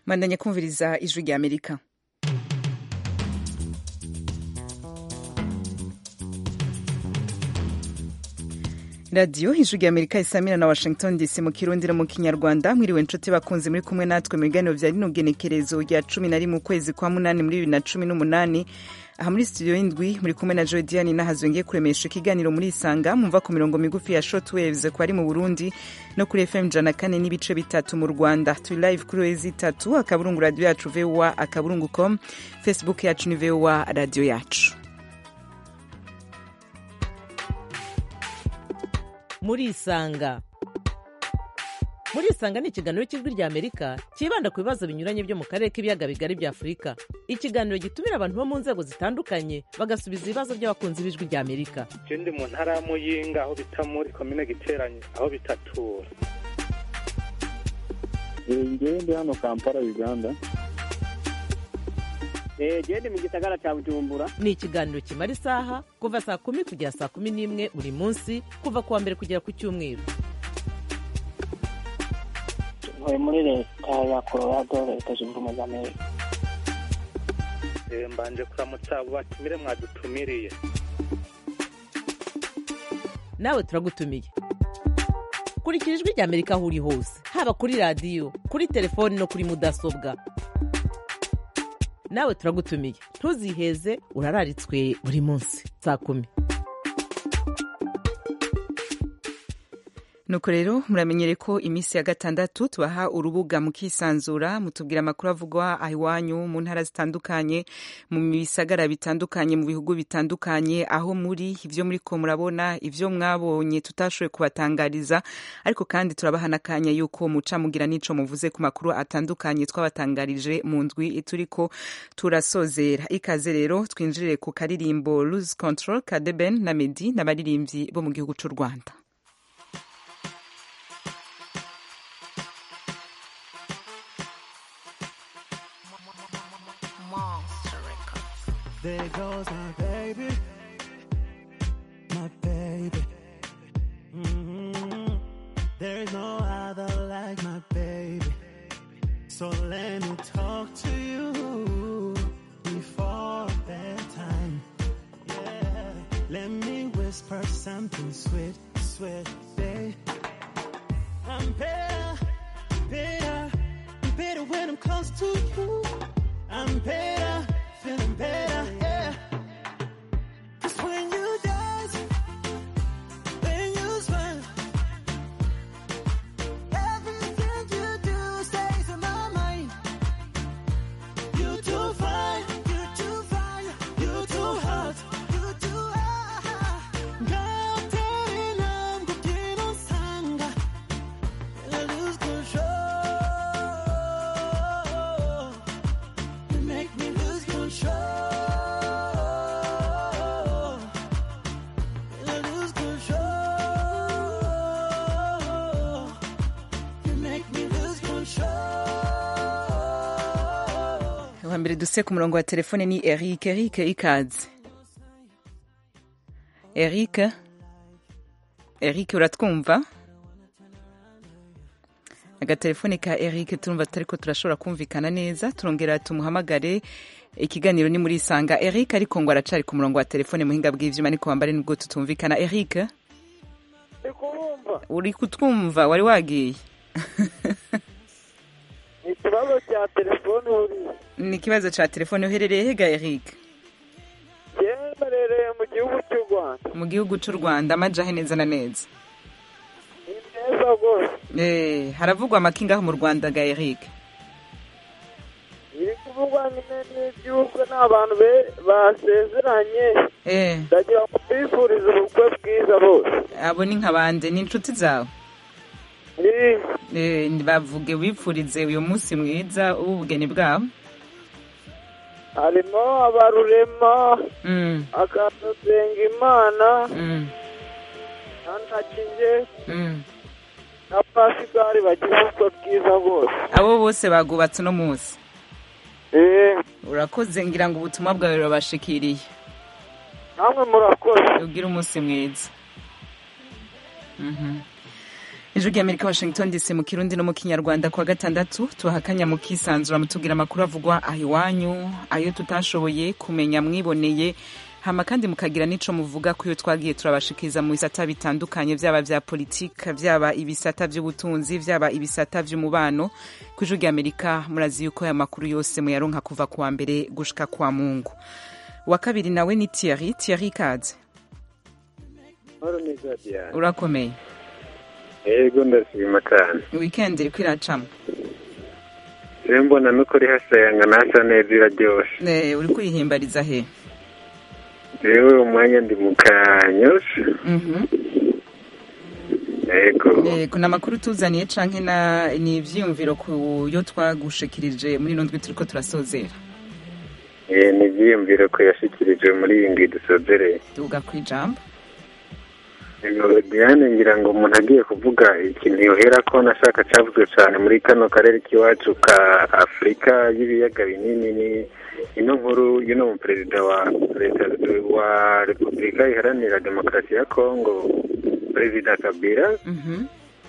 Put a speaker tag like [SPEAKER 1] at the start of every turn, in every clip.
[SPEAKER 1] mwandanye kumviriza ijwi rya amerika radiyo ijwi rya amerika isamira na washington dc mu kirundi no mu kinyarwanda mwiriwe inshuti bakunzi muri kumwe natwe mu biganiro vya rino genekerezo rya cumi na rimwe ukwezi kwa munani muri bibiri na cumi n'umunani aha muri studio y'indwi muri kumwe na jodiani nahazwe ngiye kuremesha ikiganiro muri isanga mumva ku mirongo migufi ya short waves ku bari mu burundi no kuri fm jana kane n'ibice bitatu mu rwanda turi live kuri wezi itatu akaburungu radiyo yacu voa akaburungu com facebook yacu ni voa radiyo yacu
[SPEAKER 2] muri isanga muri isanga ni ikiganiro cy'ijwi rya amerika cyibanda ku bibazo binyuranye byo mu karere k'ibiyaga bigari bya afurika ikiganiro gitumira abantu bo mu nzego zitandukanye bagasubiza ibibazo by'abakunzi b'ijwi rya amerika
[SPEAKER 3] ndi mu ntara ya muyinga aho bita muri komine giteranye aho bitatura
[SPEAKER 4] ngewe ndi hano kampala uganda
[SPEAKER 5] gende mu gisagara cya bujumbura
[SPEAKER 2] ni ikiganiro kimara isaha kuva saa kumi kugera saa kumi n'imwe buri munsi kuva ku wa mbere kugera ku cyumweru
[SPEAKER 5] ntuye muri leta ya colorado leta zunze ubumwe za amerika
[SPEAKER 3] mbanje kuramutsa abo batumire mwadutumiriye
[SPEAKER 2] nawe turagutumiye kurikira ijwi rya amerika aho uri hose haba kuri radiyo kuri telefoni no kuri mudasobwa nawe turagutumiye ntuziheze urararitswe buri munsi saa kumi
[SPEAKER 1] nuko rero muramenyere ko iminsi ya gatandatu tubaha urubuga mukisanzura mutubwira amakuru avugwa aho iwanyu mu ntara zitandukanye mu bisagara bitandukanye mu bihugu bitandukanye aho muri ibyo muri ko murabona ibyo mwabonye tutashoboye kubatangariza ariko kandi turabaha n'akanya yuko muca mugira n'ico muvuze ku makuru atandukanye twabatangarije mu ndwi turiko turasozera ikaze rero twinjirire ku karirimbo lose control ka deben na medi n'abaririmbyi bo mu gihugu c'u rwanda
[SPEAKER 6] There goes my baby, my baby. Mm-hmm. There is no other like my baby. So let me talk to you before bedtime. Yeah, let me whisper something sweet, sweet, babe. I'm better, better, better when I'm close to you. I'm better, feeling better, yeah. Cause when you dance, when you smile, everything you do stays in my mind. You too fine, you too fine, you too hot, you too hot. 같은 남국기는 상가, I lose control. You make me lose control. I lose control. You make me lose control.
[SPEAKER 1] wa mbere duse ku murongo wa telefone ni eric eric ikaze eric eric uratwumva agatelefone ka eric turumva tutariko turashobora kumvikana neza turongera tumuhamagare ikiganiro ni muri isanga eric ariko ngo aracari ku murongo wa telefone muhinga bw'ivyuma ariko wambare nubwo tutumvikana eric
[SPEAKER 3] ndi kubumva
[SPEAKER 1] uri kutwumva wari wagiye
[SPEAKER 3] ni ikibazo cya telefone buriya
[SPEAKER 1] ni ikibazo ca telefone uherereye hega eric
[SPEAKER 3] yemerereye mu gihugu cy'u rwanda
[SPEAKER 1] mu gihugu c'u rwanda amajahe neza na neza
[SPEAKER 3] ni neza rwose
[SPEAKER 1] Eh, haravugwa amakinga aho mu rwanda ga eric
[SPEAKER 3] biri kuvugwa nyine n'iby'ubukwe n'abantu be- basezeranye
[SPEAKER 1] Eh,
[SPEAKER 3] ndagira ngo mbifurize ubukwe bwiza bose
[SPEAKER 1] abo ni nka bande ni inshuti zawe
[SPEAKER 3] Ni-
[SPEAKER 1] Eh, bavuge wipfurize uyu munsi mwiza w'ubugeni bwabo
[SPEAKER 3] harimo abarurema
[SPEAKER 1] Mm,
[SPEAKER 3] akadusenga imana
[SPEAKER 1] mm,
[SPEAKER 3] na ntakije
[SPEAKER 1] mm.
[SPEAKER 3] na pasigari bagira ubukwe bwiza bose
[SPEAKER 1] abo bose bagubatse uno munsi
[SPEAKER 3] Eh,
[SPEAKER 1] urakoze ngira ngo ubutumwa bwawe burabashikiriye
[SPEAKER 3] namwe murakoze
[SPEAKER 1] ugire umunsi mwiza Mhm. ijwi ry'amerika washington dc mu kirundi no mu kinyarwanda kuwa gatandatu tuhakanya mu kisanzura mutubwira amakuru avugwa aho iwanyu ayo tutashoboye kumenya mwiboneye hama kandi mukagira n'ico muvuga ko iyo twagiye turabashikiriza mu bisata bitandukanye vyaba vya politika vyaba ibisata vy'ubutunzi vyaba ibisata vy'umubano ku ijwi ry'amerika murazi yuko aya makuru yose muyaronka kuva kuwa mbere gushika kwa mungu wa kabiri nawe ni thierry thierry kaze
[SPEAKER 7] Mahoro neza Diane.
[SPEAKER 1] urakomeye
[SPEAKER 7] Yego ndashima cyane.
[SPEAKER 1] weekend iriko iracamo
[SPEAKER 7] Rero mbona n'ukuri hasayangana hasa neza iraryoshe.
[SPEAKER 1] Eh, uriko uyihimbariza he
[SPEAKER 7] Rero umwanya ndi mu kanyosha.
[SPEAKER 1] Mhm.
[SPEAKER 7] Yego.
[SPEAKER 1] yego ni amakuru tuzaniye canke na ni ivyiyumviro ku yo twagushikirije muri ino ndwi turiko turasozera
[SPEAKER 7] Eh ni ibyiyumviro ko yashikirije muri iyi ngwi dusozereye.
[SPEAKER 1] tuvuga ku ijambo
[SPEAKER 7] Yego, Diane ngira ngo umuntu agiye kuvuga ikintu yohera ko nashaka cavuzwe cyane muri kano karere k'iwacu ka Afurika y'ibiyaga binini ni ino nkuru y'uno mu perezida wa leta wa Repubulika Iharanira Demokarasi ya Kongo perezida Kabila
[SPEAKER 1] Mhm.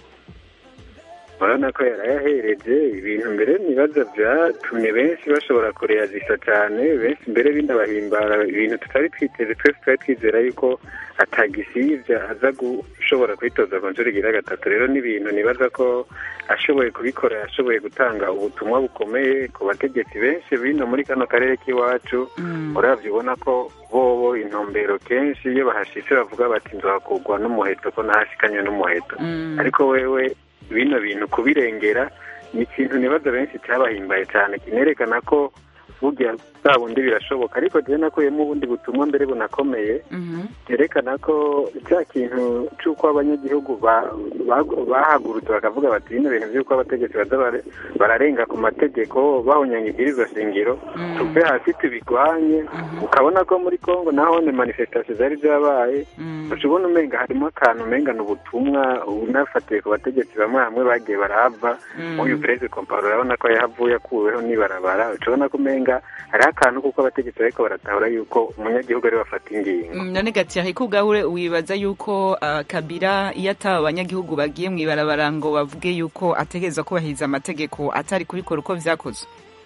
[SPEAKER 7] urabona ko yarayahereje ibintu mbere nibaza byatumye benshi bashobora kureyazisa cyane benshi mbere binabahimbara ibintu tutari twiteze twese twari twizera yuko atagisibya aza gushobora kwitoza ku nshuro igira gatatu rero ni ibintu nibaza ko ashoboye kubikora yashoboye gutanga ubutumwa bukomeye ku bategetsi benshi bino muri kano karere k'iwacu uravye ubona ko bobo intumbero kenshi iyo bahashitse bavuga bati nzakugwa n'umuheto ko nahashikanye n'umuheto
[SPEAKER 1] Mm.
[SPEAKER 7] ariko wewe bino bintu kubirengera ni ikintu nibaza benshi cyabahimbaye cyane kinerekana ko burya bwa bundi birashoboka ariko jewe nakuyemo ubundi butumwa mbere bunakomeye
[SPEAKER 1] Mhm.
[SPEAKER 7] byerekana ko cya kintu cy'uko abanyagihugu ba- ba- bahagurutse bakavuga bati bino bintu by'uko abategetsi baza bare- bararenga ku mategeko bahunyanya ibwirizwa shingiro
[SPEAKER 1] Mm.
[SPEAKER 7] tuve hasi tubigwanye ukabona ko muri congo naho ni manifestation zari zabaye
[SPEAKER 1] Mm.
[SPEAKER 7] uca ubona umenga harimo akantu umenga ni ubutumwa unafatiye ku bategetsi bamwe bamwe bagiye barahava
[SPEAKER 1] Mm.
[SPEAKER 7] nk'uyu perezida komparo urabona ko yahavuye akuweho n'ibarabara uca ubona ko umenga hariho akantu kuko abategetsi bariko baratahura yuko umunyagihugu ari we bafata ingingo
[SPEAKER 1] Mm, none gatiyari ko ubwawe wibaza yuko uh, kabira iyo ataba abanyagihugu bagiye mu ibarabara ngo bavuge yuko ategereza kubahiriza amategeko atari kubikora uko vyakozwe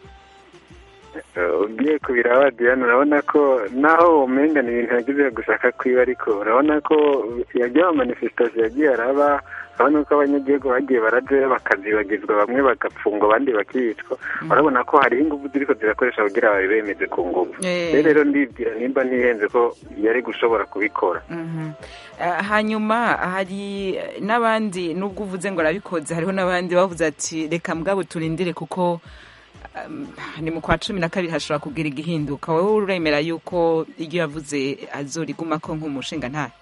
[SPEAKER 7] Eh, ugiye kubiraba diane urabona ko naho umenga ni ibintu yagize gushaka kwiba ariko urabona ko yagiye mu manifestation yagiye araba urabona ko abanyagihugu bagiye baraje bakazibagizwa bamwe bagapfungwa abandi bakicwa urabona ko hariho ingufu ziriko zirakoresha kugira babe bemeze ku ngufu
[SPEAKER 1] Eh.
[SPEAKER 7] rero rero ndibwira nimba ntihenze ko yari gushobora kubikora
[SPEAKER 1] Mhm. Uh, hanyuma hari n'abandi nubwo uvuze ngo arabikoze hariho n'abandi bavuze ati reka mugabo turindire kuko um, ni mu kwa cumi na kabiri hashobora kugira igihinduka wowe uremera yuko iryo yavuze azorigumako nk'umushinga ntahe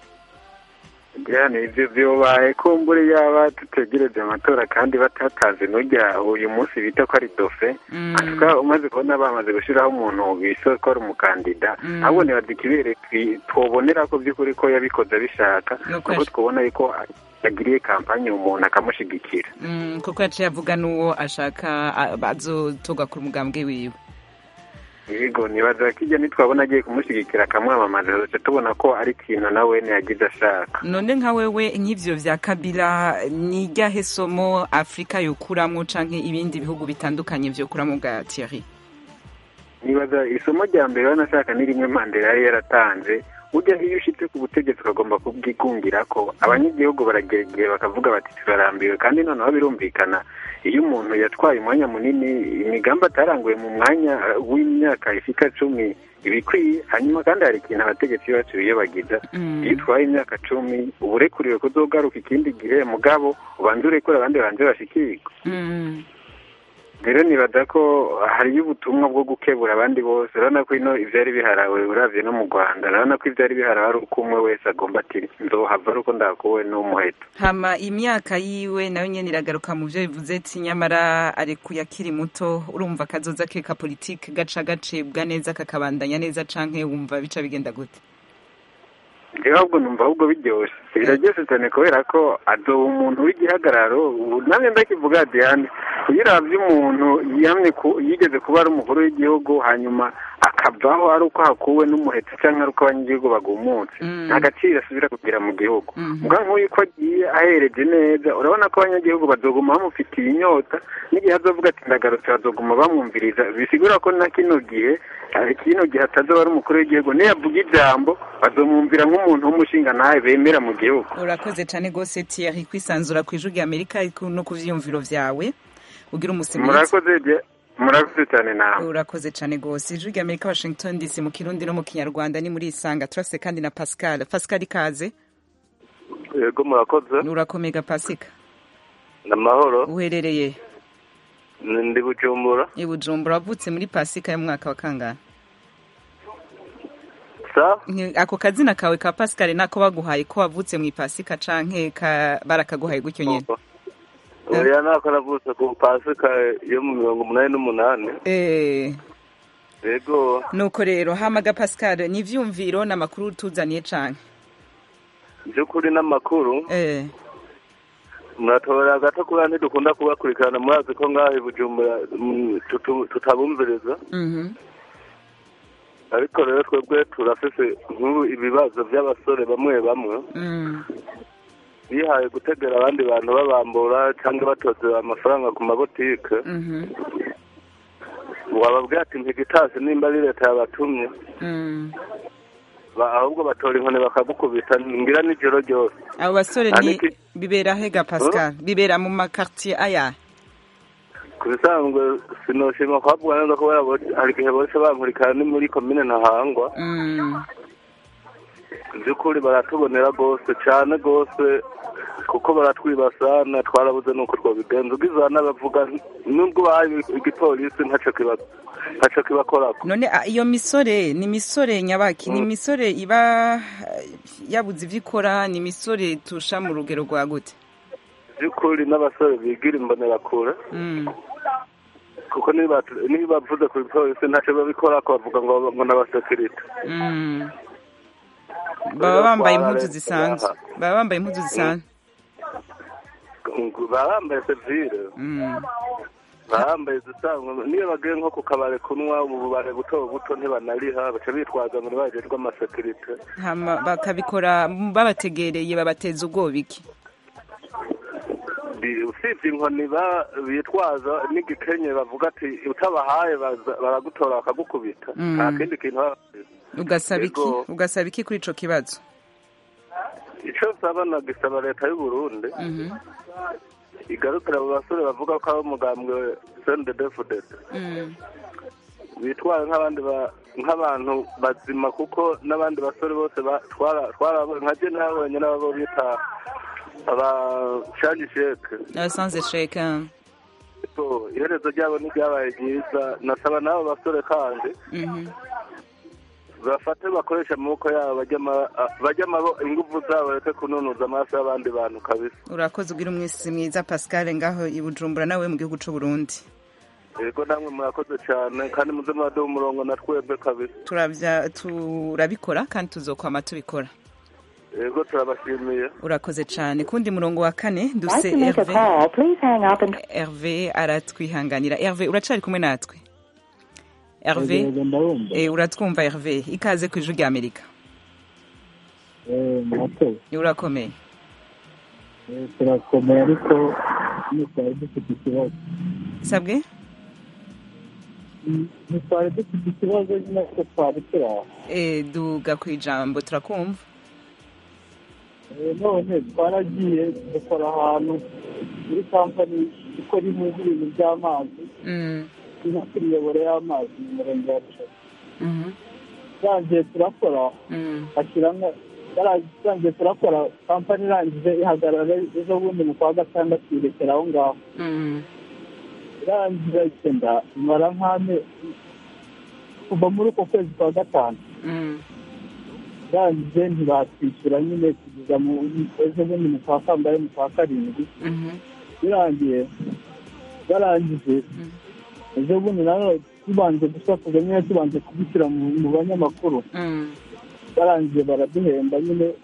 [SPEAKER 7] Diane ivyo vyobaye kumbure yaba tutegereje amatora kandi batatanze n'urya uyu munsi bita ko ari dofe
[SPEAKER 1] Mm.
[SPEAKER 7] atuka umaze kubona bamaze gushiraho umuntu bisa ko ari umukandida
[SPEAKER 1] Mm.
[SPEAKER 7] ahubwo nibaza ikibere twi- twobonera ko by'ukuri ko yabikoze abishaka
[SPEAKER 1] Nuko
[SPEAKER 7] nuko
[SPEAKER 1] yash-
[SPEAKER 7] twobona yuko yagiriye kampanye umuntu akamushigikira
[SPEAKER 1] Mm, kuko yaciye avuga n'uwo ashaka a- azotorwa ku mugambwe wiwe
[SPEAKER 7] yego nibaza ko ijya nitwabona agiye kumushigikira akamwamamaza duce tubona ko ari ikintu nawe yagize ashaka
[SPEAKER 1] none nka wewe nk'ivyo vya kabila ni iryahe somo afurika yokuramwo canke ibindi bihugu bitandukanye vyokuramwo bwa thierry
[SPEAKER 7] nibaza isomo rya mbere banashaka ni rimwe mandela yari yaratanze burya iyo ushitse ku butegetsi ukagomba kubwigungira ko abanyagihugu baragera igihe bakavuga bati turarambiwe kandi noneho birumvikana iyo umuntu yatwaye umwanya munini imigambi ataranguye mu mwanya w'imyaka ishika cumi ibikwiye hanyuma kandi hari ikintu abategetsi bacu biyobagiza
[SPEAKER 1] Mm.
[SPEAKER 7] iyo utwaye imyaka cumi uba urekuriwe kuzogaruka ikindi gihe mugabo ubanze urekure abandi banze bashikirwe
[SPEAKER 1] Mm.
[SPEAKER 7] rero nibaza ko hariyo ubutumwa bwo gukebura abandi bose urabona ko ino ivyari biharawe uravye no mu rwanda urabona ko ivyari biharawe ari uko umwe wese agomba ati nzohava ari uko ndakuwe n'umuheto
[SPEAKER 1] hama imyaka yiwe nayo nyene iragaruka mu vyo bivuze ati nyamara arekuye akiri muto urumva kazoza ke ka politike gaca gacibwa neza kakabandanya neza canke wumva bica bigenda gute
[SPEAKER 7] rero ahubwo numva ahubwo biryoshe biraryoshe cyane kubera ko azoba umuntu w'igihagararo ubu namwe ndakivuga diane kuyiravya umuntu yamye ku- yigeze kuba ari umukuru w'igihugu hanyuma akavaho ari uko hakuwe n'umuhetsi cyangwa ari uko abanyagihugu bagumutse
[SPEAKER 1] Mm.
[SPEAKER 7] nta gaciro asubira kugira mu gihugu
[SPEAKER 1] Mhm.
[SPEAKER 7] mbwa nk'uyu ko agiye ahereje neza urabona ko abanyagihugu bazoguma bamufitiye inyota n'igihe azovuga ati ndagarutse bazoguma bamwumviriza bisigura ko na kino gihe eh, kino gihe atazoba ari umukuru w'igihugu niyo avuga ijambo bazomwumvira nk'umuntu w'umushinga ntawe bemera mu gihugu
[SPEAKER 1] urakoze cyane rwose Thierry kwisanzura ku ijwi rya Amerika ariko no ku vyiyumviro vyawe ugira umusi mwiza
[SPEAKER 7] murakoze je- murakoze cyane nawe
[SPEAKER 1] urakoze cyane rwose ijwi rya Amerika Washington DC mu kirundi no mu kinyarwanda ni muri isanga turase kandi na Pascal Pascal ikaze
[SPEAKER 8] yego murakoze
[SPEAKER 1] urakomega Pasika
[SPEAKER 8] ni amahoro
[SPEAKER 1] uherereye
[SPEAKER 8] Ni- ndi bujumbura
[SPEAKER 1] i Bujumbura wavutse muri Pasika y'umwaka wa kangahe
[SPEAKER 8] sa
[SPEAKER 1] Ni- ako kazina kawe ka Pascal nako baguhaye ko wavutse mu Pasika canke ka barakaguhaye gutyo nyene
[SPEAKER 8] oya nako navutse ku pasika yo mu mirongo umunani n'umunani
[SPEAKER 1] eh
[SPEAKER 8] yego
[SPEAKER 1] nuko rero hamaga Pascal ni ivyumviro n'amakuru tuzaniye canke
[SPEAKER 8] by'ukuri n'amakuru
[SPEAKER 1] eh
[SPEAKER 8] muratorera gato kubera ntidukunda kubakurikirana murazi ko ngaho i bujumbura mm, tutu- tutabumviriza
[SPEAKER 1] mhm
[SPEAKER 8] ariko rero twebwe turafise nk'ubu ibibazo by'abasore bamwe bamwe
[SPEAKER 1] mm
[SPEAKER 8] bihaye gutegera abandi bantu babambura cyangwa batozera amafaranga ku mabotike
[SPEAKER 1] mhm
[SPEAKER 8] wababwira ati ntigitasi nimba ari leta yabatumye
[SPEAKER 1] mm
[SPEAKER 8] ba- ahubwo batora inkoni bakagukubita ngira n'ijoro ryose
[SPEAKER 1] abo basore ni
[SPEAKER 8] Aniki-
[SPEAKER 1] bibera hega Pascal bibera mu makartier aya
[SPEAKER 8] ku bisanzwe sinoshima kuhabwa neza kubera bo- hari igihe bose bankurikirana ni muri komine ntahangwa
[SPEAKER 1] mm
[SPEAKER 8] by'ukuri baratubonera rwose cyane rwose kuko baratwibasana twarabuze nuko twabigenza ugize n'abavuga nubwo bahaye igipolisi ntacyo kiba ntacyo kibakorako
[SPEAKER 1] none a- iyo misore ni misore nyabaki ni misore iba eh, yabuze ivyo ikora ni misore tusha mu rugero rwa gute
[SPEAKER 8] by'ukuri n'abasore bigira imbonerakure
[SPEAKER 1] mm
[SPEAKER 8] kuko niba niba bavuze ku gipolisi ntacyo babikorako bavuga ngo ngo n'abasekirite
[SPEAKER 1] mm baba bambaye impuzu zisanzwe baba bambaye impuzu zisanzwe
[SPEAKER 8] baba bambaye sevire
[SPEAKER 1] mm
[SPEAKER 8] baba bambaye izisanzwe niyo bagiye nko ku kabare kunywa ububare buto buto ntibanariha baca bitwaza ngo ntibajejwe amasekirite
[SPEAKER 1] hama bakabikora babategereye babateza ubwoba iki
[SPEAKER 8] Bi- usibye inkoni ba- bitwaza n'igikenye bavuga ati utabahaye baza- baragutora bakagukubita
[SPEAKER 1] Mm.
[SPEAKER 8] nta kindi kintu baba bafise.
[SPEAKER 1] ugasaba iki
[SPEAKER 8] Yego.
[SPEAKER 1] ugasaba iki kuri ico kibazo
[SPEAKER 8] ico nsaba nagisaba leta y'u Burundi
[SPEAKER 1] mhm
[SPEAKER 8] igarukira abo basore bavuga ko ari umugambwe sendedefudede
[SPEAKER 1] mm
[SPEAKER 8] bitwara nk'abandi ba- nk'abantu bazima kuko n'abandi basore bose ba- twara- twarabonye nka je nabonye n'abo bita abashangi sheke
[SPEAKER 1] abasanze sheka
[SPEAKER 8] So, iherezo ryabo ntiryabaye ryiza nasaba n'abo basore kandi
[SPEAKER 1] mhm
[SPEAKER 8] bafate bakoresha amaboko yabo bajya ama- a- bajya amabo ingufu zabo bareke kununuza amaraso y'abandi bantu kabisa
[SPEAKER 1] urakoze ugira umwisi mwiza Pascal ngaho i Bujumbura nawe mu gihugu c'u Burundi
[SPEAKER 8] yego namwe murakoze cyane kandi muze muraduha umurongo na twebwe kabisa
[SPEAKER 1] turavya turabikora kandi tuzokwama tubikora
[SPEAKER 8] yego turabashimiye
[SPEAKER 1] urakoze cyane kundi murongo wa kane duse
[SPEAKER 9] Like to make a
[SPEAKER 1] Hervé
[SPEAKER 9] call, please hang up and
[SPEAKER 1] Hervé aratwihanganira Hervé uracari kumwe natwe Hervé
[SPEAKER 4] Yego, ndabumva
[SPEAKER 1] eh uratwumva Hervé ikaze ku ijwi rya Amerika
[SPEAKER 4] Eh, murakoze
[SPEAKER 1] urakomeye
[SPEAKER 4] Eh, turakomeye ariko ntitwari dufite ikibazo
[SPEAKER 1] sabwe
[SPEAKER 4] ntitwari dufite ikibazo nyine ko twari turi aho
[SPEAKER 1] eh duga ku ijambo turakumva
[SPEAKER 4] Eh, none twaragiye dukora ahantu muri kampani ikora impuzu ibintu by'amazi
[SPEAKER 1] mm
[SPEAKER 4] nko ku miyoboro y'amazi mu murenge wa Rushaka
[SPEAKER 1] mhm
[SPEAKER 4] turangiye turakora
[SPEAKER 1] mm
[SPEAKER 4] ashyiramo turangiye turakora kampani irangije ihagarara ejo bundi mu kwa gatandatu irekera aho ngaho
[SPEAKER 1] mm
[SPEAKER 4] irangira igenda imara nk'ame kuva muri uko kwezi kwa gatanu
[SPEAKER 1] mm
[SPEAKER 4] irangije ntibatwishyura nyine kugeza mu ejo bundi mu kwa kambaye mu kwa karindwi
[SPEAKER 1] mhm
[SPEAKER 4] birangiye barangije ejo bundi nawe tubanje gusakuza nyine tubanje kubishyira mu mu banyamakuru
[SPEAKER 1] mm
[SPEAKER 4] barangije baraduhemba nyine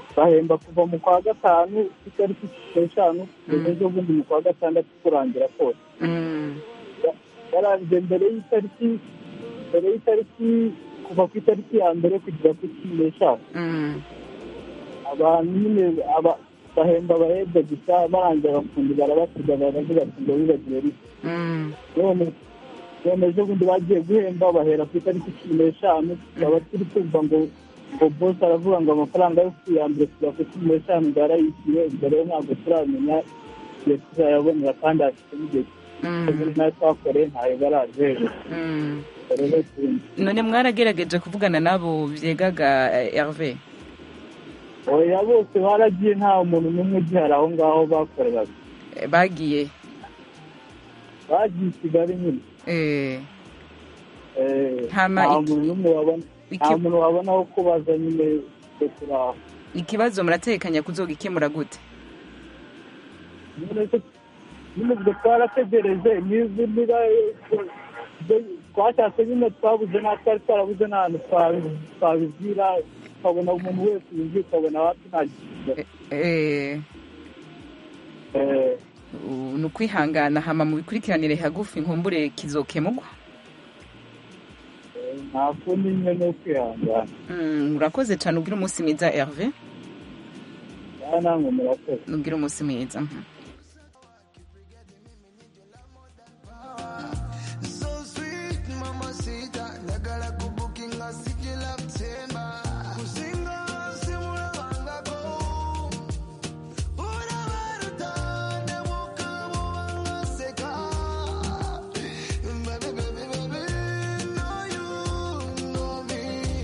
[SPEAKER 4] bahemba kuva mu kwa gatanu itariki eshanu kugeza ejo bundi mu kwa gatandatu kurangira kose
[SPEAKER 1] Mm.
[SPEAKER 4] yarangiye mbere y'itariki mbere y'itariki kuva ku itariki ya mbere kugera ku cumi n'eshanu
[SPEAKER 1] Mm.
[SPEAKER 4] abantu nyine aba- bahemba abahebwe gusa barangira abafundi barabasiga baravuga ati ngo wibagiwe rimwe
[SPEAKER 1] Mm.
[SPEAKER 4] none none ejo bundi bagiye guhemba bahera ku itariki cumi n'eshanu tukaba turi kumva ngo ngo bose aravuga ngo amafaranga yo ku ya mbere kugera ku cumi n'eshanu ngo yarayishyuye ubwo rero ntabwo turamenya igihe tuzayabonera kandi hafite n'igihe
[SPEAKER 1] Mm.
[SPEAKER 4] nayo twakoreye ntayo barajeje
[SPEAKER 1] Mm.
[SPEAKER 4] rero tuzi
[SPEAKER 1] none mwarageregeje kuvugana n'abo byegaga eh, Hervé
[SPEAKER 4] oya bose baragiye nta muntu n'umwe ugihari aho ngaho bakoreraga
[SPEAKER 1] Eh, bagiye
[SPEAKER 4] bagiye i kigali nyine
[SPEAKER 1] Eh,
[SPEAKER 4] Eh,
[SPEAKER 1] Hama
[SPEAKER 4] nta
[SPEAKER 1] iki-
[SPEAKER 4] muntu n'umwe wabona
[SPEAKER 1] iki-
[SPEAKER 4] nta muntu wabona aho kubaza nyine twe turi aho
[SPEAKER 1] ikibazo muratekanya kuzogikemura gute
[SPEAKER 4] nyine se- nyine ubwo twarategereje niba niba twashatse nyine twabuze nta twari twarabuze n'ahantu twabi- twabibwira tukabona umuntu wese ubizi ukabona wapi nta gisubizo
[SPEAKER 1] Eh,
[SPEAKER 4] Eh,
[SPEAKER 1] u- ni ukwihangana hama mu bikurikiranire hagufi nkumbure kizokemugwa
[SPEAKER 4] eh, nta kundi nyine ni ukwihangana
[SPEAKER 1] Mm, urakoze cyane ubwira umunsi mwiza Hervé
[SPEAKER 4] aha namwe murakoze
[SPEAKER 1] ubwira umunsi mwiza Mhm.
[SPEAKER 6] So sweet, mamacita. Ndagala kubukinga sijila mtemba. Kuzinga simula wangako. Urabaruta, nemuka muwangaseka. Baby, baby, baby, know you know me.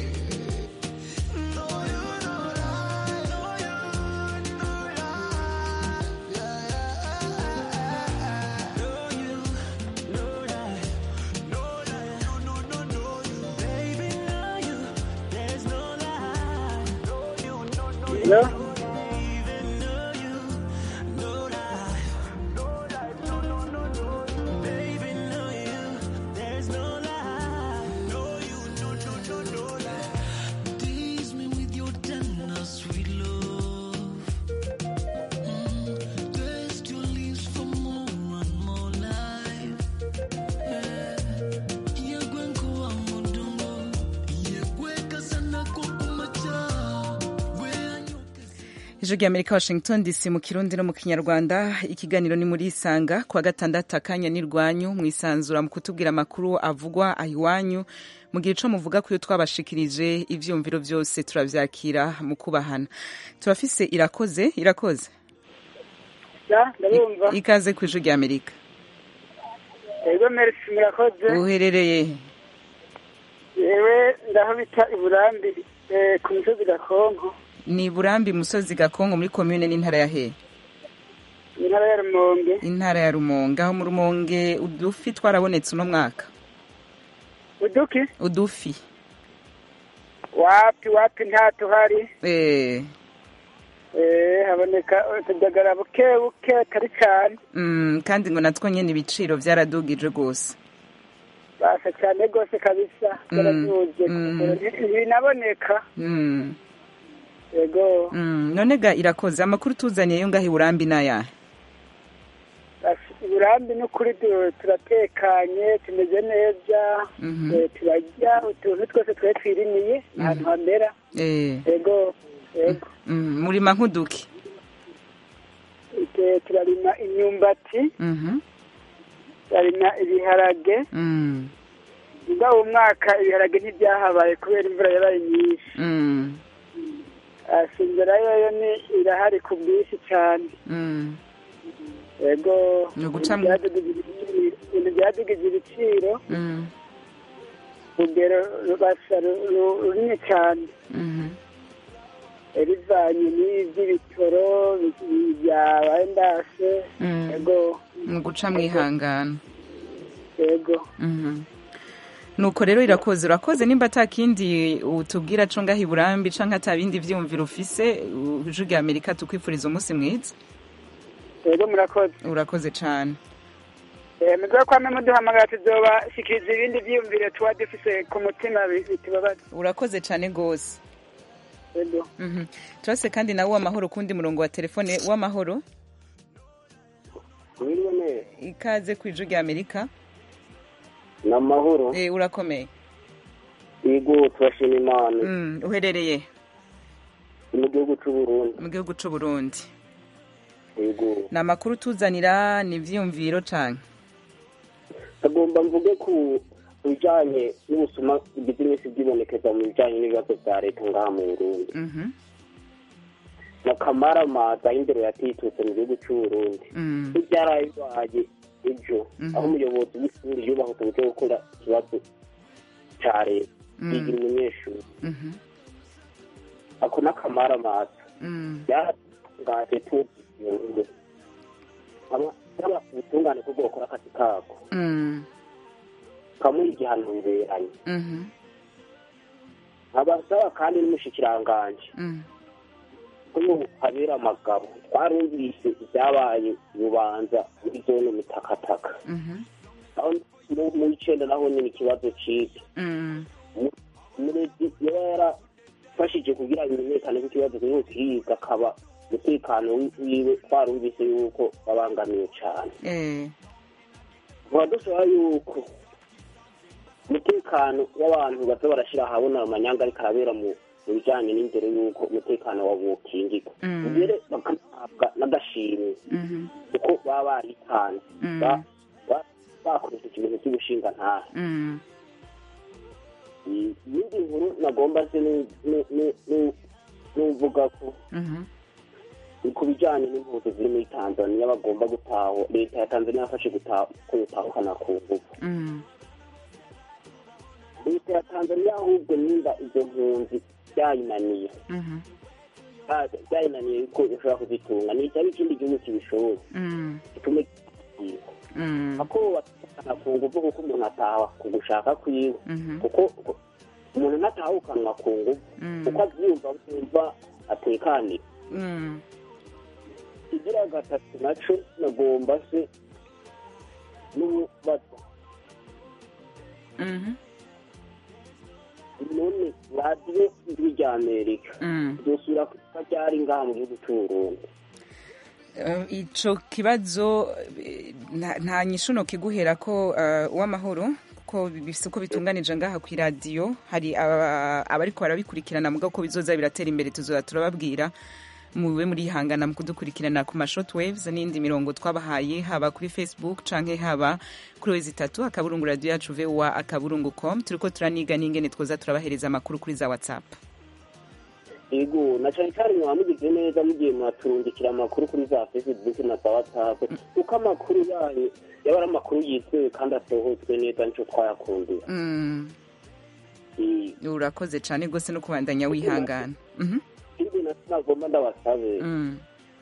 [SPEAKER 6] Know you know that. Know you know that. Yeah, yeah. Know you know that. Know that. No, no, no, know you. Baby, know you. There's no lie. Know you, know, know you.
[SPEAKER 4] Hello?
[SPEAKER 6] Even know you. Know that. Know that. No, no, no, know you. Baby, know you. There's no lie. Know you, know, know, know, know that. Tease me with your tender, sweet love. Mm, taste your lips for more and more life. Yeah. Yegwe nkuwa mudungo. Yegwe kasana kukumacha. Gwe anyoke
[SPEAKER 1] ijwi rya amerika washington dc mu kirundi no mu kinyarwanda ikiganiro ni muri isanga kuwa gatandatu akanya n'irwanyu mwisanzura mu kutubwira amakuru avugwa aho iwanyu mu gihe ico muvuga kuyo twabashikirije ivyumviro vyose turavyakira mu kubahana turafise irakoze irakoze
[SPEAKER 5] ya ndabumva
[SPEAKER 1] ikaze ku ijwi rya amerika
[SPEAKER 5] ego merci murakoze
[SPEAKER 1] uherereye
[SPEAKER 5] yewe ndaho bita iburambi eh, ku misozi gakonko
[SPEAKER 1] ni burambi musozi gakongo muri komune n'intara ya hehe
[SPEAKER 5] intara ya rumonge
[SPEAKER 1] intara ya rumonge aho mu rumonge udufi twarabonetse uno mwaka
[SPEAKER 5] uduki
[SPEAKER 1] udufi
[SPEAKER 5] wapi wapi nta tuhari
[SPEAKER 1] eh
[SPEAKER 5] eh, haboneka utudagara buke buke atari cyane
[SPEAKER 1] Mm, kandi ngo natwo nyene ibiciro vyaradugije rwose
[SPEAKER 5] basa cyane rwose kabisa
[SPEAKER 1] Mm,
[SPEAKER 5] byaraduze
[SPEAKER 1] mm.
[SPEAKER 5] ntibinaboneka
[SPEAKER 1] Mm,
[SPEAKER 5] yego
[SPEAKER 1] mm. none ga irakoze amakuru tuzaniye yo ngaho iburambi n'ayahe
[SPEAKER 5] Basi, uburambi n'ukuri du- turatekanye tumeze neza
[SPEAKER 1] Mhm.
[SPEAKER 5] eh, turarya utuntu twose twari twirimiye ahantu hamera
[SPEAKER 1] Eh,
[SPEAKER 5] yego yego
[SPEAKER 1] mm, murima nk'uduki
[SPEAKER 5] Ite- turarima imyumbati
[SPEAKER 1] Mhm,
[SPEAKER 5] turarima ibiharage
[SPEAKER 1] mm,
[SPEAKER 5] ubwo uwo mwaka ibiharage ntibyahabaye kubera imvura yabaye nyinshi
[SPEAKER 1] mm,
[SPEAKER 5] ashingira yoyo ni irahari ku bwinshi cyane
[SPEAKER 1] mm.
[SPEAKER 5] yego
[SPEAKER 1] Ni uguca mu-
[SPEAKER 5] Ibintu byadugije ibiciro- ibintu byadugije ibiciro
[SPEAKER 1] Mm,
[SPEAKER 5] urugero rubasa ru- ru- runini cyane
[SPEAKER 1] mhm,
[SPEAKER 5] rivanye n'iby'ibitoro bi- byabaye ndase
[SPEAKER 1] mm.
[SPEAKER 5] yego
[SPEAKER 1] ni uguca mwihangana
[SPEAKER 5] yego
[SPEAKER 1] Mhm. nuko rero irakoze urakoze nimba ata kindi utubwira co ngaho iburambi canke ata bindi vyiyumviro ufise ijwi rya amerika tukwifuriza umunsi mwiza
[SPEAKER 5] yego murakoze
[SPEAKER 1] urakoze cane
[SPEAKER 5] Eh, muzoba kwame muduhamagara tuzobashikiriza ibindi vyiyumviro tuba dufise ku mutima bi- bitubabaza
[SPEAKER 1] urakoze cane gose
[SPEAKER 9] ego
[SPEAKER 1] Mhm. turase kandi nawe w'amahoro kundi murongo wa telefone w'amahoro
[SPEAKER 9] mwiriwe neza
[SPEAKER 1] ikaze ku ijwi rya amerika
[SPEAKER 9] ni amahoro
[SPEAKER 1] Eh, urakomeye
[SPEAKER 9] yego turashima imana
[SPEAKER 1] Mm, uherereye
[SPEAKER 9] ni mu gihugu cy'u Burundi
[SPEAKER 1] mu gihugu c'u burundi
[SPEAKER 9] yego
[SPEAKER 1] ni amakuru tuzanira ni ivyiyumviro canke
[SPEAKER 9] agomba mvuge ku bijyanye n'ubusuma bugize iminsi bwibonekeza mu bijyanye n'ibibazo bya leta ngaha mu Burundi
[SPEAKER 1] Mhm.
[SPEAKER 9] na kamaramaza y'indero yatitutse mu gihugu cy'u Burundi
[SPEAKER 1] Mm.
[SPEAKER 9] n'ibyaraye bibaye ejo
[SPEAKER 1] Mhm.
[SPEAKER 9] aho umuyobozi w'ishuri yubahutse uburyo bwo gukora ikibazo cya leta
[SPEAKER 1] Mm.
[SPEAKER 9] yigira umunyeshuri
[SPEAKER 1] Mhm.
[SPEAKER 9] ako n'akamaramaza
[SPEAKER 1] Mm.
[SPEAKER 9] byaratangaje tuzi abasaba ubutungane bwo gukora akazi kako
[SPEAKER 1] Mm.
[SPEAKER 9] kamuha igihano biberanye
[SPEAKER 1] Mhm.
[SPEAKER 9] abasaba kandi n'umushikiranganje
[SPEAKER 1] Mm.
[SPEAKER 9] ko ubu habera amagabo twarumvise ibyabaye bubanza muri zone mitakataka
[SPEAKER 1] Mhm.
[SPEAKER 9] aho mu- mu icenda naho nyine ikibazo ciza
[SPEAKER 1] Mm.
[SPEAKER 9] umurezi yaba yarafashije kugira bimenyekane ko ikibazo kiriho kiriga akaba umutekano wi- wiwe twarumvise yuko babangamiwe cane
[SPEAKER 1] Eh.
[SPEAKER 9] tuba dusaba yuko umutekano w'abantu baza barashyira ahabona amanyanga ariko arabera mu mu bijyanye n'indero y'uko umutekano wabo wokingirwa
[SPEAKER 1] Mm.
[SPEAKER 9] mbere bagahabwa n'agashimwe
[SPEAKER 1] Mhm.
[SPEAKER 9] kuko baba baritanze
[SPEAKER 1] Mm.
[SPEAKER 9] ba- ba- bakoresheje ikintu cy'ubushingantahe
[SPEAKER 1] Mm.
[SPEAKER 9] iyindi nkuru nagomba se nu- nu- nu- nu- nuvuga ko
[SPEAKER 1] Mhm.
[SPEAKER 9] ni ku bijyanye n'impunzi ziri muri tanzaniya bagomba gutaho leta ya tanzaniya yafashe gutaha ko yotahukana ku ngufu
[SPEAKER 1] Mm.
[SPEAKER 9] leta ya tanzaniya ahubwo nimba izo mpunzi byayinaniye
[SPEAKER 1] Mhm.
[SPEAKER 9] Ah, byayinaniye ko ishobora kuzitunga ni icyaba ikindi gihugu kibishoboye
[SPEAKER 1] Mm.
[SPEAKER 9] gitume kiyiga
[SPEAKER 1] Mm.
[SPEAKER 9] ako watahukana ku ngufu kuko umuntu ataha ku gushaka kwiwe
[SPEAKER 1] Mhm.
[SPEAKER 9] kuko ku- umuntu natahukanwa ku ngufu
[SPEAKER 1] Mm.
[SPEAKER 9] kuko abyumva yumva atekaniwe
[SPEAKER 1] Mm.
[SPEAKER 9] igira gatatu naco nagomba se n'ububazo
[SPEAKER 1] Mhm.
[SPEAKER 9] none radiyo ijwi rya amerika
[SPEAKER 1] Mm.
[SPEAKER 9] ryosubira kuba ryari ngaha mu gihugu c'uburundi
[SPEAKER 1] Eh, ico kibazo eh, nta nta nyishuno kiguhera ko eh, uw'amahoro ko bifise uko bitunganije ngaha ku iradiyo hari aba- abariko barabikurikirana muga ko bizoza biratera imbere tuzoza turababwira mube murihangana mu kudukurikirana ku ma shortwaves n'indi mirongo twabahaye haba kuri facebook canke haba kuri wezi itatu akaburungu radio yacu voa akaburungu com turiko turaniga n'ingene twoza turabahereza amakuru kuri za whatsapp
[SPEAKER 9] ego na cane cane mwaba mugize neza mugiye mwaturungikira amakuru kuri za facebook na za whatsapp kuko amakuru yayo yaba ari amakuru yizewe kandi asohotswe neza nico twayakundiye
[SPEAKER 1] mm.
[SPEAKER 9] Eh,
[SPEAKER 1] urakoze cane gose no kubandanya wihangana mhm
[SPEAKER 9] ikindi nasi nagomba ndabasabe
[SPEAKER 1] mm.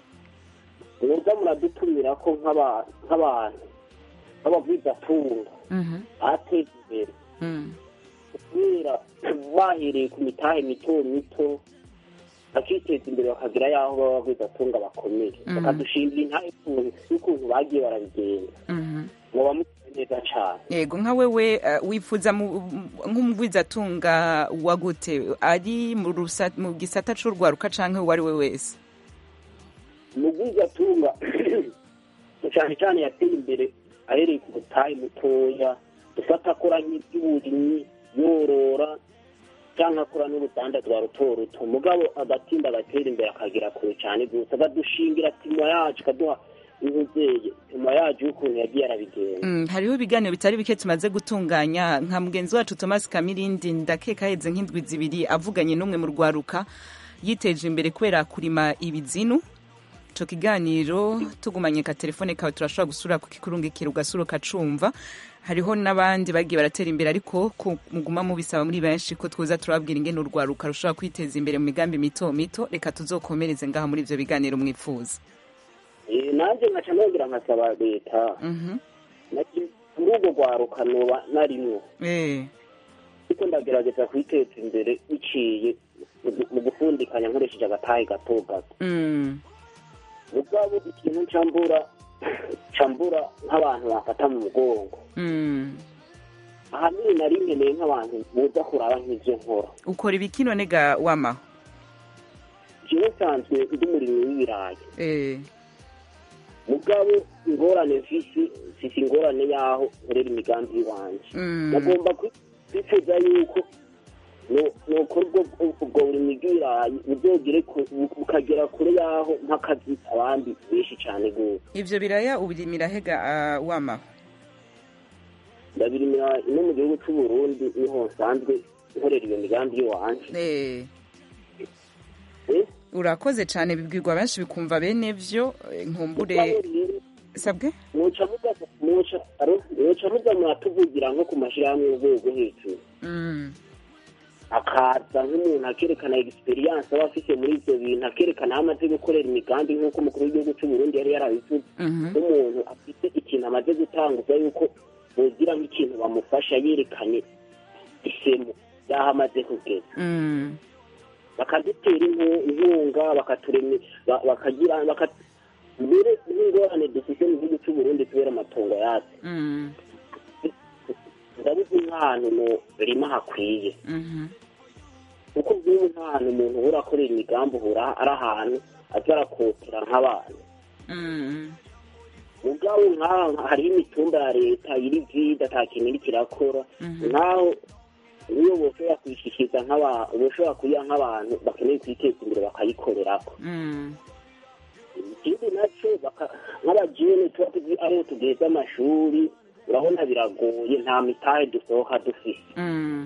[SPEAKER 9] muza muradutumira ko nk'aba- nk'abantu nk'abavwizatunga
[SPEAKER 1] mhm
[SPEAKER 9] ateza imbere
[SPEAKER 1] mm.
[SPEAKER 9] kubera bahereye ku mitahe mito mito bakiteza imbere bakagira yaho baba bagwizatunga bakomeye
[SPEAKER 1] Mhm.
[SPEAKER 9] bakadushingira intahe y'ukuntu- y'ukuntu bagiye barabigenza
[SPEAKER 1] mhm
[SPEAKER 9] muba muteye neza cane
[SPEAKER 1] yego nka wewe uh, wifuza mu- nk'umugwizatunga wa gute ari mu rusa- mu gisata c'urwaruka canke uwo ari we wese
[SPEAKER 9] umugwizatunga cane cane yateye imbere ahereye ku mutahe mutoya dufata akora nk'iby'uburimyi yorora cyangwa akora n'uruganda rwa ruto ruto mugabo agatinda agatera imbere akagera kure cyane gusa akadushingira timo yacu akaduha inkuzeye timo yacu y'ukuntu yagiye arabigenza
[SPEAKER 1] Mm, hariho ibiganiro bitari bike tumaze gutunganya nka mugenzi wacu Thomas Kamirindi ndakeka heze nk'indwi zibiri avuganye n'umwe mu rwaruka yiteje imbere kubera kurima ibizinu ico kiganiro tugumanye ka telefone kawe turashobora gusura kukikurungikira ugasura ukacumva hariho n'abandi bagiye baratera imbere ariko ko muguma mubisaba muri benshi ko twoza turababwira ingene urwaruka rushobora kwiteza imbere mu migambi mito mito reka tuzokomereze ngaha muri ivyo biganiro mwifuza
[SPEAKER 9] Eh, nanjye nkaca nongera nkasaba leta
[SPEAKER 1] mhm
[SPEAKER 9] naki muri urwo rwaruka noba narimwo
[SPEAKER 1] eh
[SPEAKER 9] ariko ndagerageza kwiteza imbere biciye mu- mu gufundikanya nkoresheje agatahe gato gato
[SPEAKER 1] mm
[SPEAKER 9] mugabo ikintu cambura cambura nk'abantu bafata mu mugongo
[SPEAKER 1] mm
[SPEAKER 9] ahanini nari nkeneye nk'abantu boza kuraba nk'ivyo nkora
[SPEAKER 1] ukora ibiki none ga wamaho
[SPEAKER 9] jewe nsanzwe ndi umurimyi w'ibirayi
[SPEAKER 1] eh
[SPEAKER 9] mugabo ingorane mfise mfise ingorane y'aho nkorera imigambi y'iwanje
[SPEAKER 1] Mm.
[SPEAKER 9] nagomba kwi- kwifuza yuko no- nokora ubwo ubwo burimyi bw'ibirayi buzogere ku- bu- bukagera kure y'aho nk'akazi abandi benshi cane gose
[SPEAKER 1] ivyo biraya ubirimira hega ah, wamaho
[SPEAKER 9] ndabirimira ino mu gihugu c'uburundi niho nsanzwe nkorera iyo migambi y'iwanje
[SPEAKER 1] eh
[SPEAKER 9] Eh?
[SPEAKER 1] urakoze cane bibwirwa benshi bikumva bene vyo eh, nkumbure sabwe
[SPEAKER 9] muca muza muca aro muca muza muratuvugira nko ku mashirahamwe y'urwego hejuru
[SPEAKER 1] Mm.
[SPEAKER 9] akaza nk'umuntu akerekana experience aba afite muri ivyo bintu akerekana aho amaze gukorera imigambi nk'uko umukuru w'igihugu c'uburundi yari yarabivuze
[SPEAKER 1] Mhm.
[SPEAKER 9] nk'umuntu afite ikintu amaze gutanguza yuko bogira nk'ikintu bamufasha yerekanye isemo y'aho amaze kugeza
[SPEAKER 1] Mm.
[SPEAKER 9] bakadutera inku- inkunga bakaturema ba- bakagira baka- mbere n'ingorane dufite mu gihugu c'uburundi kubera amatongo yacu
[SPEAKER 1] Mm.
[SPEAKER 9] ndabuze nk'ahantu mu rima hakwiye
[SPEAKER 1] Mhm.
[SPEAKER 9] kuko nk'ubu nk'ahantu umuntu uhora akorera imigambi uhura ari ahantu aza arakotera nk'abantu
[SPEAKER 1] Mm.
[SPEAKER 9] mugabo nk'aha hariho imitumba ya leta iri vide ata kintu iriko irakora
[SPEAKER 1] Mhm.
[SPEAKER 9] nk'aho niyo boshobora kuyishikiriza nk'abantu boshobora kuyiha nk'abantu bakeneye kwiteza imbere bakayikorerako
[SPEAKER 1] Mm.
[SPEAKER 9] ikindi naco baka- nk'abajene tuba tuzi ariho tugeze amashuri urabona biragoye nta mitahe dusohoka dufise
[SPEAKER 1] Mm.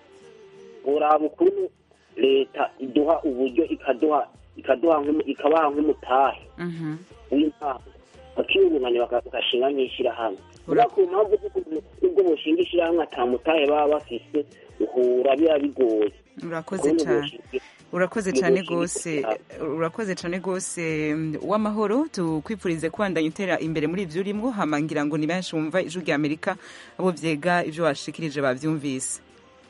[SPEAKER 9] uraba ukuntu leta iduha uburyo ikaduha ikaduha nk'umu- ikabaha nk'umutahe
[SPEAKER 1] Mhm.
[SPEAKER 9] w'intango bakiyungunganya baka- bagashinga nk'ishirahamwe ura ku mpamvu z'ukuntu nubwo boshinga ishirahamwe ata mutahe baba bafise uhura biba bigoye
[SPEAKER 1] urakoze
[SPEAKER 9] Ukuntu
[SPEAKER 1] cane
[SPEAKER 9] boshinga-
[SPEAKER 1] urakoze
[SPEAKER 9] Iyo
[SPEAKER 1] cane
[SPEAKER 9] boshinga
[SPEAKER 1] gose
[SPEAKER 9] ishirahamwe.
[SPEAKER 1] urakoze cane gose mm, w'amahoro tukwifurize kubandanya utera imbere muri ivyo urimwo hama ngira ngo ni benshi bumva ijwi rya amerika abo vyega ivyo washikirije bavyumvise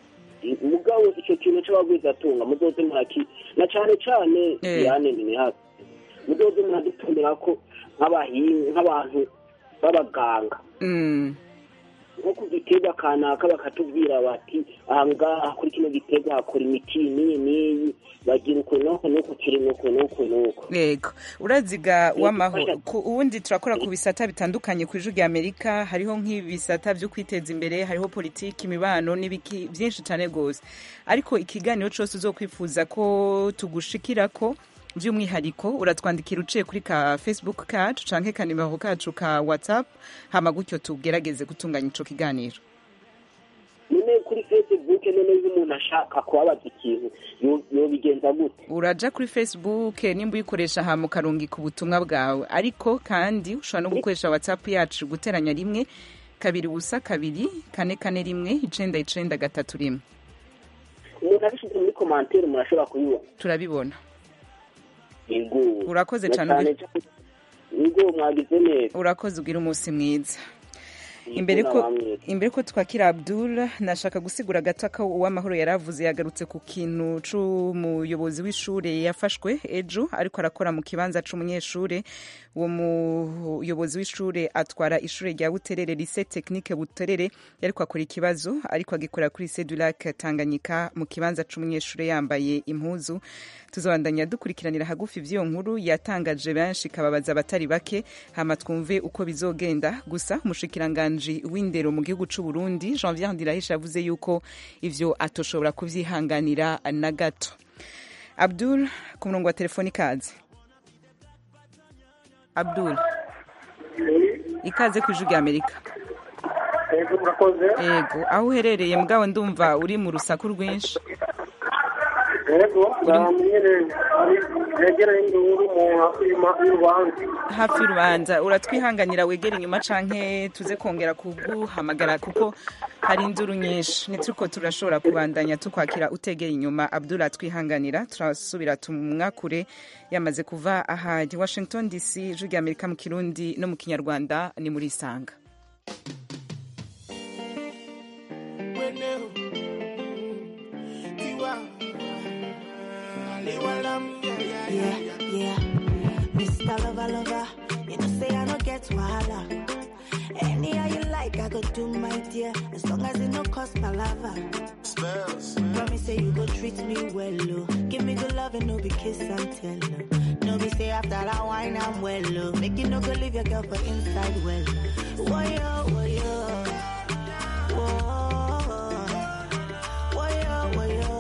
[SPEAKER 9] mugabo ico kintu c'abagwizatunga muzoze muraki na cane cane
[SPEAKER 1] Eh.
[SPEAKER 9] yane ni hafi muzoze muradutumira ko nk'abahinga nk'abantu b'abaganga
[SPEAKER 1] Mm.
[SPEAKER 9] nko ku giterwa kanaka bakatubwira bati aha ngaha kuri kino giterwa hakora imiti n'iyi n'iyi bagira uku n'uku n'uku kiri n'uku n'uku n'uku
[SPEAKER 1] yego uraziga
[SPEAKER 9] Yego,
[SPEAKER 1] w'amahoro
[SPEAKER 9] fasha.
[SPEAKER 1] ku ubundi turakora ku bisata bitandukanye ku ijwi rya amerika hariho nk'ibisata vyo kwiteza imbere hariho politiki imibano n'ibiki byinshi cane gose ariko ikiganiro cose uzokwifuza ko tugushikirako by'umwihariko uratwandikira uciye kuri ka facebook kacu canke ka nimero kacu ka whatsapp hama gutyo tugerageze gutunganya ico kiganiro
[SPEAKER 9] none kuri facebook none iyo umuntu ashaka kubabaza ikintu yo- yobigenza gute
[SPEAKER 1] uraja kuri facebook nimba uyikoresha hama ukarungika ubutumwa bwawe ariko kandi ushobora no gukoresha whatsapp yacu guteranya rimwe kabiri ubusa kabiri kane kane rimwe icenda icenda gatatu rimwe
[SPEAKER 9] umuntu abishyize muri komantere murashobora kubibona
[SPEAKER 1] turabibona
[SPEAKER 9] yego
[SPEAKER 1] Urakoze
[SPEAKER 9] Na
[SPEAKER 1] cane,
[SPEAKER 9] cane
[SPEAKER 1] uri-
[SPEAKER 9] cane- yego mwagize neza
[SPEAKER 1] urakoze ugira umunsi mwiza
[SPEAKER 9] Yego,
[SPEAKER 1] imbere ko
[SPEAKER 9] namwe.
[SPEAKER 1] imbere ko twakira Abdul nashaka gusigura gato ko uwamahoro yaravuze yagarutse ku kintu c'umuyobozi w'ishure yafashwe ejo ariko arakora mu kibanza c'umunyeshure uwo muyobozi w'ishure atwara ishure rya Buterere lycée technique Buterere yariko akora ikibazo ariko agikorera kuri lycée du lac Tanganyika mu kibanza c'umunyeshure yambaye impuzu tuzobandanya dukurikiranira hagufi vy'iyo nkuru yatangaje benshi ikababaza abatari bake hama twumve uko bizogenda gusa umushikiranganji w'indero mu gihugu c'u Burundi Janvier Ndirahisha yavuze yuko ivyo atoshobora kuvyihanganira na gato Abdul ku murongo wa telefoni kaze Abdul ikaze ku ijwi rya Amerika
[SPEAKER 3] yego murakoze
[SPEAKER 1] ego aho uherereye mugabo ndumva uri mu rusaku rwinshi
[SPEAKER 3] yego nyine negera y'induru mu y'urubanza
[SPEAKER 1] hafi y'urubanza uratwihanganira wegera inyuma canke tuze kongera kuguhamagara kuko hari induru nyinshi nituko turashobora kubandanya tukwakira utegera inyuma abdul atwihanganira turasubira tumwakure yamaze kuva ahari washington dc ijwi rya amerika mu kirundi no mu kinyarwanda ni muri isanga
[SPEAKER 10] Yeah, yeah. Mr. Lover, lover, you know say I don't get wahala. Any how you like, I go do my dear, as long as it no cost my lover. Promise say you go treat me well, oh. Give me good loving, no be kiss and tell. No, no be say after that wine I'm well. oh. Make you no go leave your girl for inside well. Whoa, yo, whoa, yo. Whoa. Whoa, yo, whoa, yo.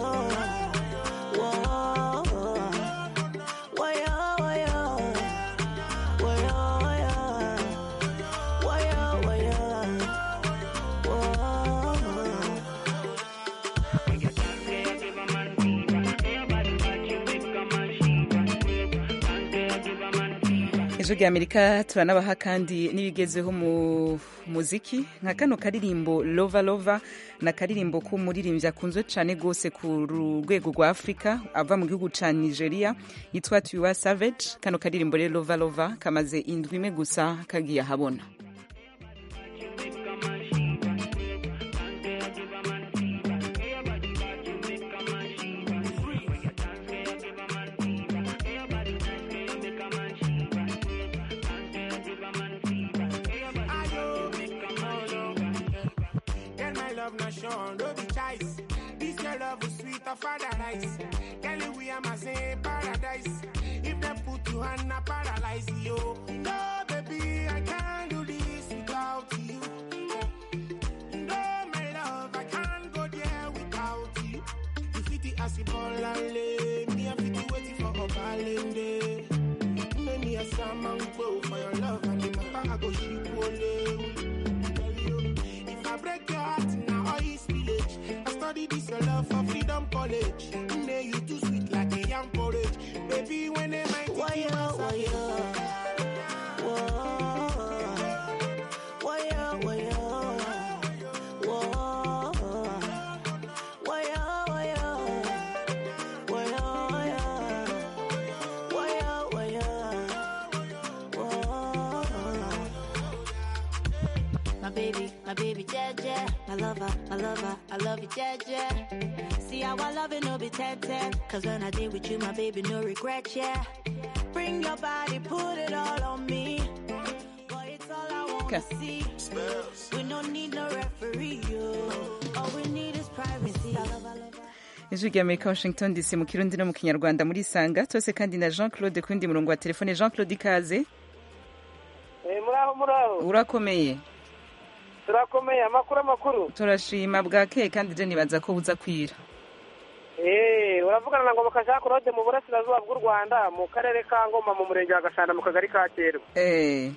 [SPEAKER 10] Whoa. Whoa, yo, whoa, yo. Whoa, yo, whoa, yo. Whoa, yo, whoa, yo. Whoa.
[SPEAKER 1] ejo rya amerika turanabaha kandi n'ibigezeho mu muziki nka kano karirimbo lova lova ni akaririmbo k'umuririmbyi akunzwe cyane rwose ku rwego rwa afurika ava mu gihugu cya nigeria yitwa tuwa savage kano karirimbo rero lova lova kamaze indwi imwe gusa kagiye ahabona
[SPEAKER 11] Girl, my love not shown, don't be choice. This your love is sweet of paradise. Girl, we are my same paradise. If they put you on a paralyze you. No, baby, I can't do this without you. No, my love, I can't go there without you. You fit the acid ball and lay. Me, I fit the waiting for a balling day. Make me a salmon go for your love and the matter I go ship only. If I break your heart now, all is village. I study this your love for freedom college. Nay, you too sweet like a young porridge. Baby, when they might
[SPEAKER 10] Why yo, why yo? Whoa. Why yo, why yo? Whoa. Why yo, why yo? Why yo, why yo? Why yo, why yo? Whoa. My baby, my baby, Jaja. My lover, my lover, I love you, Jaja. See how I love it, no be 10 10. Cause when I did with you, my baby, no regret, yeah. Bring your body, put it all on me. Boy, it's all I wanna
[SPEAKER 1] Okay.
[SPEAKER 10] see. We don't need no referee, yo. All we need is privacy. I love, I love,
[SPEAKER 1] ijwi rya amerika washington dc mu kirundi no mu kinyarwanda muri sanga tose kandi na jean claude ku wundi murongo wa telefone jean claude ikaze
[SPEAKER 12] muraho muraho
[SPEAKER 1] urakomeye
[SPEAKER 12] turakomeye amakuru amakuru
[SPEAKER 1] turashima bwakeye kandi je nibaza ko buza kwira
[SPEAKER 12] eee uravugana na ngoma kashaka claude mu burasirazuba bw'u rwanda mu karere ka ngoma mu murenge wa gashanda mu kagari ka kerwa
[SPEAKER 1] eh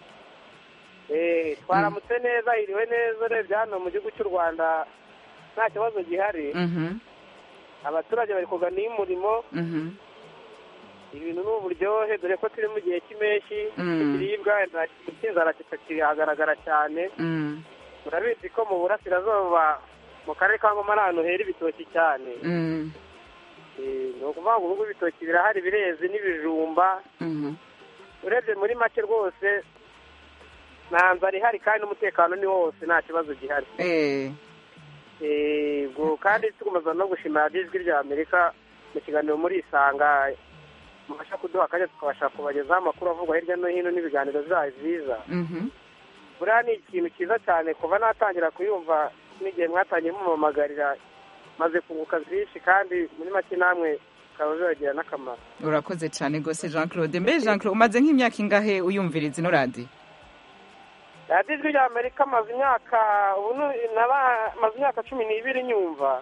[SPEAKER 12] eee twaramutse neza hiriwe neza urebye hano mu gihugu cy'u rwanda nta kibazo gihari
[SPEAKER 1] mhm
[SPEAKER 12] abaturage bari kuganiye umurimo
[SPEAKER 1] mhm
[SPEAKER 12] ibintu ni uburyohe dore ko turi mu gihe cy'impeshyi
[SPEAKER 1] Mm.
[SPEAKER 12] ikiribwa inzara kiragaragara cyane
[SPEAKER 1] mm
[SPEAKER 12] murabizi ko mu burasirazuba mu karere ka ngoma ari ahantu hera ibitoki cyane
[SPEAKER 1] mm
[SPEAKER 12] Eh, ni ukuvuga ngo ubu ibitoki birahari bireze n'ibijumba
[SPEAKER 1] mhm
[SPEAKER 12] urebye muri make rwose nta nzara ihari kandi n'umutekano ni wose nta kibazo gihari
[SPEAKER 1] eh
[SPEAKER 12] Eh, ubwo kandi tukomeza no gushimira radiyo ijwi rya amerika mu kiganiro muri isanga mubasha kuduha akanya tukabasha kubagezaho amakuru avugwa hirya no hino n'ibiganiro byayo byiza
[SPEAKER 1] mhm
[SPEAKER 12] buriya ni ikintu cyiza cyane kuva natangira kuyumva n'igihe mwatangiye mumamagarira maze kunguka byinshi kandi muri make namwe bikaba bibagira n'akamaro
[SPEAKER 1] urakoze cyane rwose jean claude mbe jean claude umaze nk'imyaka ingahe uyumviriza ino radiyo
[SPEAKER 12] radiyo ijwi rya amerika maze imyaka ubu ni- naba- maze imyaka cumi n'ibiri nyumva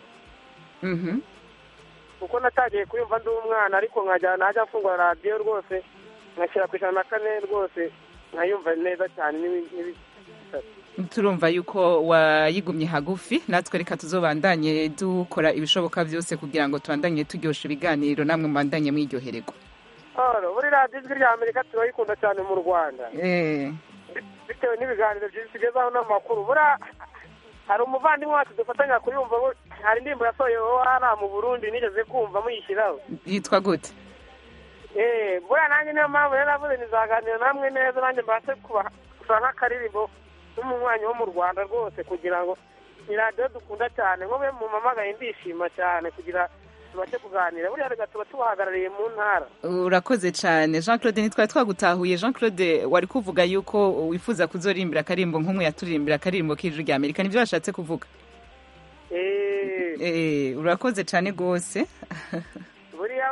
[SPEAKER 1] mhm
[SPEAKER 12] kuko natangiye kuyumva ndi umwana ariko nkajya najya mfungura radiyo rwose ngashyira ku ijana na kane rwose nkayumva neza cyane n'ibi- n'ibi-
[SPEAKER 1] turumva yuko wayigumye hagufi natwe reka tuzobandanye dukora ibishoboka byose kugira ngo tubandanye turyoshya ibiganiro namwe mubandanye mwiryohererwa
[SPEAKER 12] Oro, buri radiyo ijwi rya amerika turayikunda cyane mu rwanda
[SPEAKER 1] eh
[SPEAKER 12] bitewe n'ibiganiro byinshi tugezaho n'amakuru buriya hari umuvandimwe wacu dufatanya kuyumva bu- hari indirimbo yasohoye hariya mu burundi nigeze kumva muyishyiraho
[SPEAKER 1] yitwa gute
[SPEAKER 12] Eh, buriya nanjye niyo mpamvu rero navuze nizaganira namwe neza nanjye mbashe kuba gusa nk'akaririmbo n'umunywanyi wo mu rwanda rwose kugira ngo ni radiyo dukunda cyane nko mu mamagaye ndishima cyane kugira tubashe kuganira buriya reka tuba tubahagarariye mu ntara
[SPEAKER 1] urakoze cyane jean claude ntitwari twagutahuye jean claude wari kuvuga yuko wifuza kuzorimbira akaririmbo nk'umwe yaturirimbira akaririmbo k'ijwi rya amerika nibyo washatse kuvuga
[SPEAKER 12] Eh,
[SPEAKER 1] eh urakoze cyane rwose
[SPEAKER 12] buriya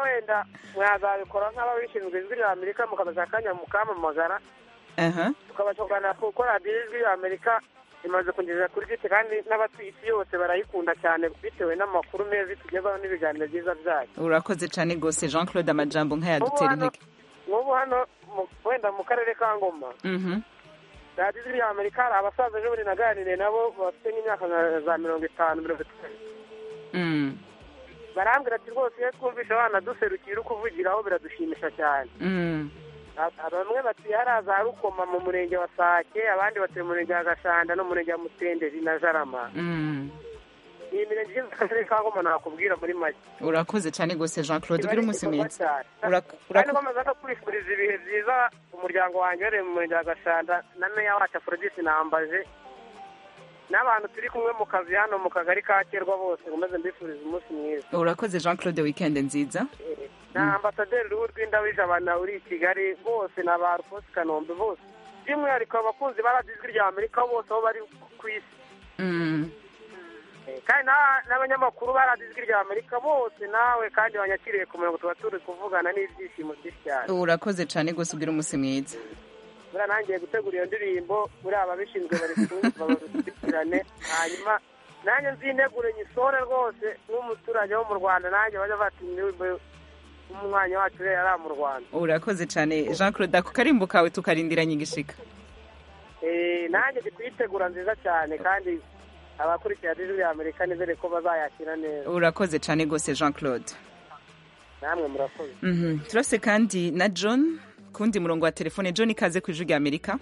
[SPEAKER 12] wenda mwazabikora nk'ababishinzwe ijwi rya amerika mukabaza akanya mukamamagara
[SPEAKER 1] aha
[SPEAKER 12] tukabashobora kuko radiyo ijwi rya amerika imaze kugeza kuri giti kandi n'abatuye isi yose barayikunda cyane bitewe n'amakuru meza itugezaho n'ibiganiro byiza byayo
[SPEAKER 1] urakoze cyane rwose jean claude amajambo nk'ayadutera intege
[SPEAKER 12] nk'ubu hano mu- wenda mu karere ka ngoma
[SPEAKER 1] Mhm.
[SPEAKER 12] radiyo ijwi rya amerika hari abasaza ejo bundi naganiriye nabo bafite nk'imyaka nka za mirongo itanu mirongo itanu
[SPEAKER 1] Mm.
[SPEAKER 12] barambwira ati rwose iyo twumvisha abana duserukiye uri kuvugiraho biradushimisha cyane
[SPEAKER 1] Mm.
[SPEAKER 12] A- bamwe batuye hariya za rukoma mu murenge wa sake abandi batuye mu murenge wa gashanda no mu murenge wa mutenderi na jarama
[SPEAKER 1] Mm.
[SPEAKER 12] iyi mirenge igize akarere ka ngoma nakubwira muri make
[SPEAKER 1] urakoze cyane rwose jean claude
[SPEAKER 12] Kiba
[SPEAKER 1] ugira
[SPEAKER 12] ari
[SPEAKER 1] umunsi
[SPEAKER 12] igikorwa
[SPEAKER 1] mwiza
[SPEAKER 12] cyane.
[SPEAKER 1] Urak-
[SPEAKER 12] kandi
[SPEAKER 1] urak-
[SPEAKER 12] nkomeza no kwifuriza ibihe byiza umuryango wanjye uhereye mu murenge wa gashanda na meya wacu aforodisi nambaje n'abantu turi kumwe mu kazi hano mu kagari ka kerwa bose nkomeze mbifuriza umunsi mwiza
[SPEAKER 1] urakoze jean claude weekend nziza
[SPEAKER 12] na ambasaderi ruhu rw'indabijabana uri i kigali bose na ba rufosi kanombe bose by'umwihariko abakunzi ba radiyo ijwi rya amerika bose aho bari ku isi
[SPEAKER 1] Mm.
[SPEAKER 12] Eh, kandi na- n'abanyamakuru ba radiyo ijwi rya amerika bose nawe kandi banyakiriye ku murongo tuba turi kuvugana n'ibyishimo byinshi cyane
[SPEAKER 1] urakoze cyane rwose ugira umunsi mwiza
[SPEAKER 12] buriya nangiye gutegura iyo ndirimbo buriya ababishinzwe bari kumva babikurikirane hanyuma nanjye nzinegure nyisore rwose nk'umuturage wo mu rwanda nanjye bajya bata indirimbo umwanya wacu rero ari mu rwanda
[SPEAKER 1] urakoze cyane jean claude ako karimbo kawe tukarindiranye igishika
[SPEAKER 12] Eh, nanjye ndi kuyitegura nziza cyane kandi abakurikira radiyo ya amerika nizere ko bazayakira neza
[SPEAKER 1] urakoze cyane rwose jean claude
[SPEAKER 12] namwe murakoze
[SPEAKER 1] Mhm. turase kandi na john kundi murongo wa telefone john ikaze ku ijwi rya amerika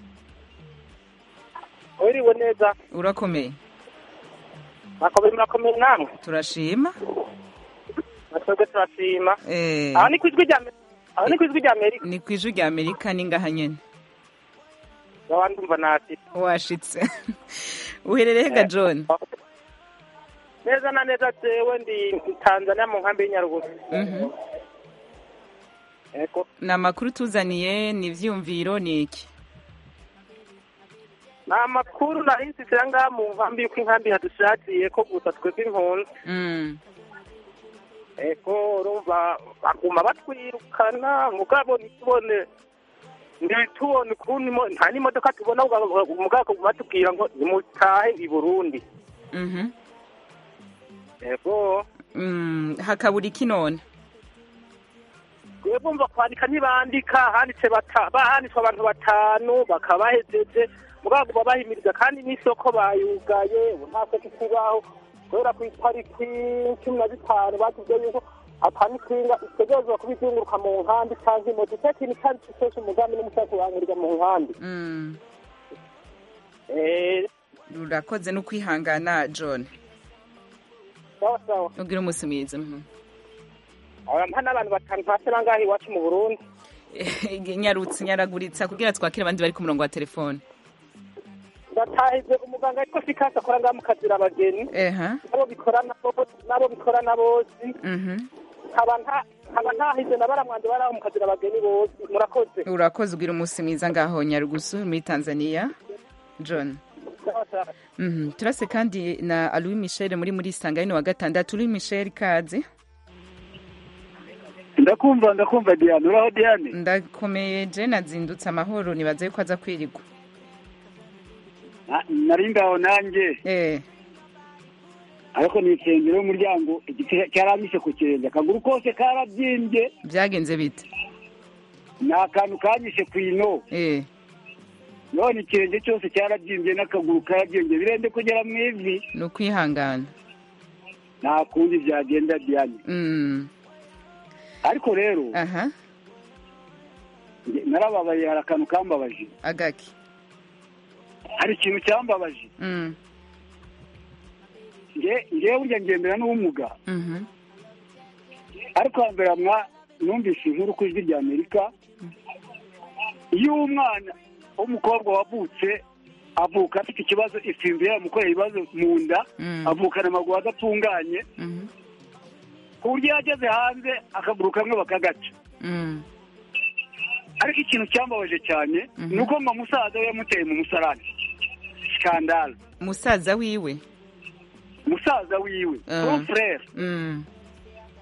[SPEAKER 12] uriwe neza
[SPEAKER 1] urakomeye
[SPEAKER 12] murakomeye murakomeye namwe
[SPEAKER 1] turashima
[SPEAKER 12] natwebwe turashima
[SPEAKER 1] Eh,
[SPEAKER 12] aho ni ku ijwi rya Amerika aho ni ku ijwi rya amerika
[SPEAKER 1] ni ku ijwi rya amerika ni ngaha nyene
[SPEAKER 12] baba ndumva nafite
[SPEAKER 1] washitse uherereye ga john
[SPEAKER 12] neza na neza jewe ndi tanzania mu nkambi y'inyarugusu
[SPEAKER 1] Mhm.
[SPEAKER 12] yego
[SPEAKER 1] ni amakuru tuzaniye ni ivyumviro ni iki
[SPEAKER 12] ni amakuru nari nsisira ngaha mu nkambi yuko inkambi hadushakiye ko gusa twebwe impunzi
[SPEAKER 1] Mm.
[SPEAKER 12] ego urumva baguma batwirukana mugabo ntitubone ntitubone ukuntu imo- nta n'imodoka tubona mugabo mugabo batubwira ngo nimutahe i burundi
[SPEAKER 1] Mhm.
[SPEAKER 12] ego
[SPEAKER 1] Mm, hakabura iki none
[SPEAKER 12] twebwe bumva kwandika ntibandika handitse bata- bahanditswe abantu batanu bakaba bahejeje mugabo baba bahimiriza kandi n'isoko bayugaye ubu nta soko ikibaho kubera ku itariki cumi na zitanu batubwiye yuko atanikinga itegerezwa kuba izunguruka mu nkambi cyangwa imoto icyo kintu cyari cyose umugambi n'umushaka wangirwa mu nkambi
[SPEAKER 1] Mm.
[SPEAKER 12] Eh,
[SPEAKER 1] urakoze no kwihangana john
[SPEAKER 12] sawa sawa
[SPEAKER 1] ugira umunsi mwiza Mhm.
[SPEAKER 12] aba n'abantu batanu hasi nangahe iwacu mu burundi
[SPEAKER 1] nyarutse nyaraguritsa kugira twakire abandi bari ku murongo wa telefone
[SPEAKER 12] ndatahize umuganga ariko sikasi akora ngaha mu kazira abageni
[SPEAKER 1] eha
[SPEAKER 12] nabo bikorana bo- nabo bikorana bose
[SPEAKER 1] Mhm.
[SPEAKER 12] nkaba nta- nkaba ntahize na baramwanje bari aho mu kazira abageni bose murakoze
[SPEAKER 1] urakoze ugira umunsi mwiza ngaho nyarugusu muri tanzania john
[SPEAKER 12] Sawa, sawa.
[SPEAKER 1] Mhm. turase kandi na louis michel muri muri sangayino wa gatandatu louis michel kaze
[SPEAKER 13] ndakumva ndakumva diane uraho diane
[SPEAKER 1] ndakomeye je nazindutse amahoro nibaza yuko aza kwirigwa
[SPEAKER 13] Na- nari ngaho nanjye
[SPEAKER 1] eh
[SPEAKER 13] ariko nikengera umuryango igiti cyaranyishe ku kirenge akaguru kose karabyimbye
[SPEAKER 1] byagenze bite
[SPEAKER 13] ni akantu kanyishe ku ino
[SPEAKER 1] eh
[SPEAKER 13] none ikirenge cyose cyarabyimbye n'akaguru karabyimbye birende kugera mu ivi
[SPEAKER 1] ni ukwihangana
[SPEAKER 13] nta kundi byagenda diane
[SPEAKER 1] Mm.
[SPEAKER 13] ariko rero
[SPEAKER 1] aha
[SPEAKER 13] nge- narababaye hari akantu kambabaje
[SPEAKER 1] agaki
[SPEAKER 13] hari ikintu cyambabaje
[SPEAKER 1] Mm.
[SPEAKER 13] nge ngewe burya ngendera n'ubumuga
[SPEAKER 1] Mhm.
[SPEAKER 13] ariko hambere mwa numvise inkuru ku ijwi rya amerika iyo umwana w'umukobwa wavutse avuka afite ikibazo ifimbi yamukoreye ibibazo mu nda
[SPEAKER 1] Mm.
[SPEAKER 13] avukana amaguru adatunganye
[SPEAKER 1] Mhm.
[SPEAKER 13] ku buryo iyo ageze hanze akaguru kamwe bakagaca
[SPEAKER 1] Mm.
[SPEAKER 13] ariko ikintu cyambabaje cyane ni uko mama musaza we yamuteye mu musarani skandale
[SPEAKER 1] musaza wiwe
[SPEAKER 13] musaza wiwe
[SPEAKER 1] Ah.
[SPEAKER 13] son frere
[SPEAKER 1] Mm.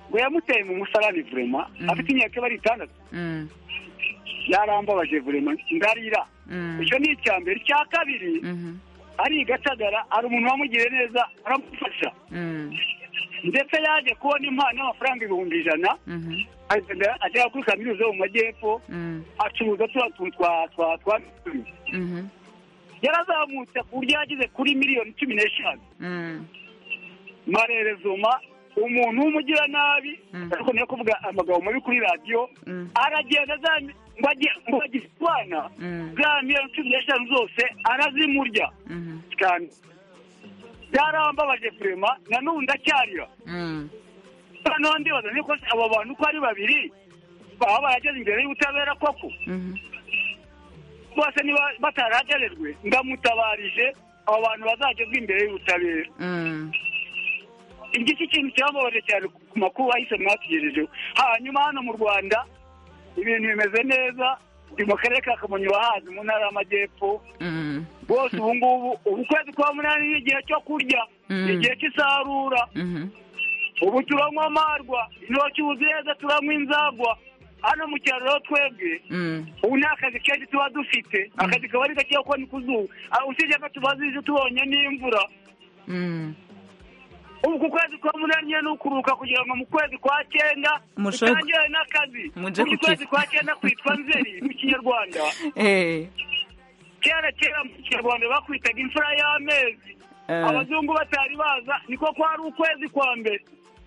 [SPEAKER 13] ngo yamuteye mu musarani vurema afite imyaka bari itandatu
[SPEAKER 1] Mm.
[SPEAKER 13] yarambabaje vurema ndarira
[SPEAKER 1] Mm.
[SPEAKER 13] icyo ni icya mbere icya kabiri
[SPEAKER 1] Mhm.
[SPEAKER 13] ari i gatagara hari umuntu wamugiriye neza aramufasha
[SPEAKER 1] Mm.
[SPEAKER 13] ndetse yaje kubona impano y'amafaranga ibihumbi ijana
[SPEAKER 1] Mhm.
[SPEAKER 13] agenda agera kuri kaminuza yo mu majyepfo
[SPEAKER 1] Mm.
[SPEAKER 13] acuruza turiya tuntu twa twa twa
[SPEAKER 1] Mhm.
[SPEAKER 13] yarazamutse ku buryo yageze kuri miliyoni cumi n'eshanu
[SPEAKER 1] Mm.
[SPEAKER 13] marerezoma umuntu w'umugiranabi ariko niyo kuvuga amagambo mabi kuri radiyo aragenda za ngo ajye- ngo agire utwana za miliyoni cumi n'eshanu zose arazimurya cyane byarambabaje vurema na n'ubu ndacyarira
[SPEAKER 1] Mm.
[SPEAKER 13] noneho ndibaza niko se abo bantu uko ari babiri baba barageze imbere y'ubutabera koko
[SPEAKER 1] Mhm.
[SPEAKER 13] bose niba bataragerejwe ndamutabarije abo bantu bazagezwa imbere y'ubutabera
[SPEAKER 1] Mm.
[SPEAKER 13] iki kintu cyambabaje cyane ku makuru ahise mwatugejejeho hanyuma hano mu rwanda ibintu bimeze neza ndi mu karere ka kamonyi wahazi mu ntara y'amajyepfo
[SPEAKER 1] Mm.
[SPEAKER 13] bose ubu ngubu ubu kwezi kwa munani ni igihe cyo kurya
[SPEAKER 1] Mm.
[SPEAKER 13] ni igihe cy'isarura
[SPEAKER 1] Mhm.
[SPEAKER 13] ubu turanywa amarwa intoki neza turanywa inzagwa hano mu cyaro rero twebwe
[SPEAKER 1] Mm.
[SPEAKER 13] ubu ni akazi kenshi tuba dufite akazi kaba ari gake kuko ni ku zuba Ah, usibye ko tuba zije tubonye n'imvura
[SPEAKER 1] Mm.
[SPEAKER 13] ubu ku kwezi kwa munani nyine ni ukuruhuka kugira ngo mu kwezi kwa cyenda
[SPEAKER 1] Mushobore-
[SPEAKER 13] dutangire n'akazi
[SPEAKER 1] Muje
[SPEAKER 13] Ubu
[SPEAKER 1] kuki-
[SPEAKER 13] kwezi kwa cyenda kwitwa nzeri mu kinyarwanda
[SPEAKER 1] Eh.
[SPEAKER 13] kera kera mu kinyarwanda bakwitaga imfura y'amezi
[SPEAKER 1] Eh.
[SPEAKER 13] abazungu batari baza niko kwari ukwezi kwa mbere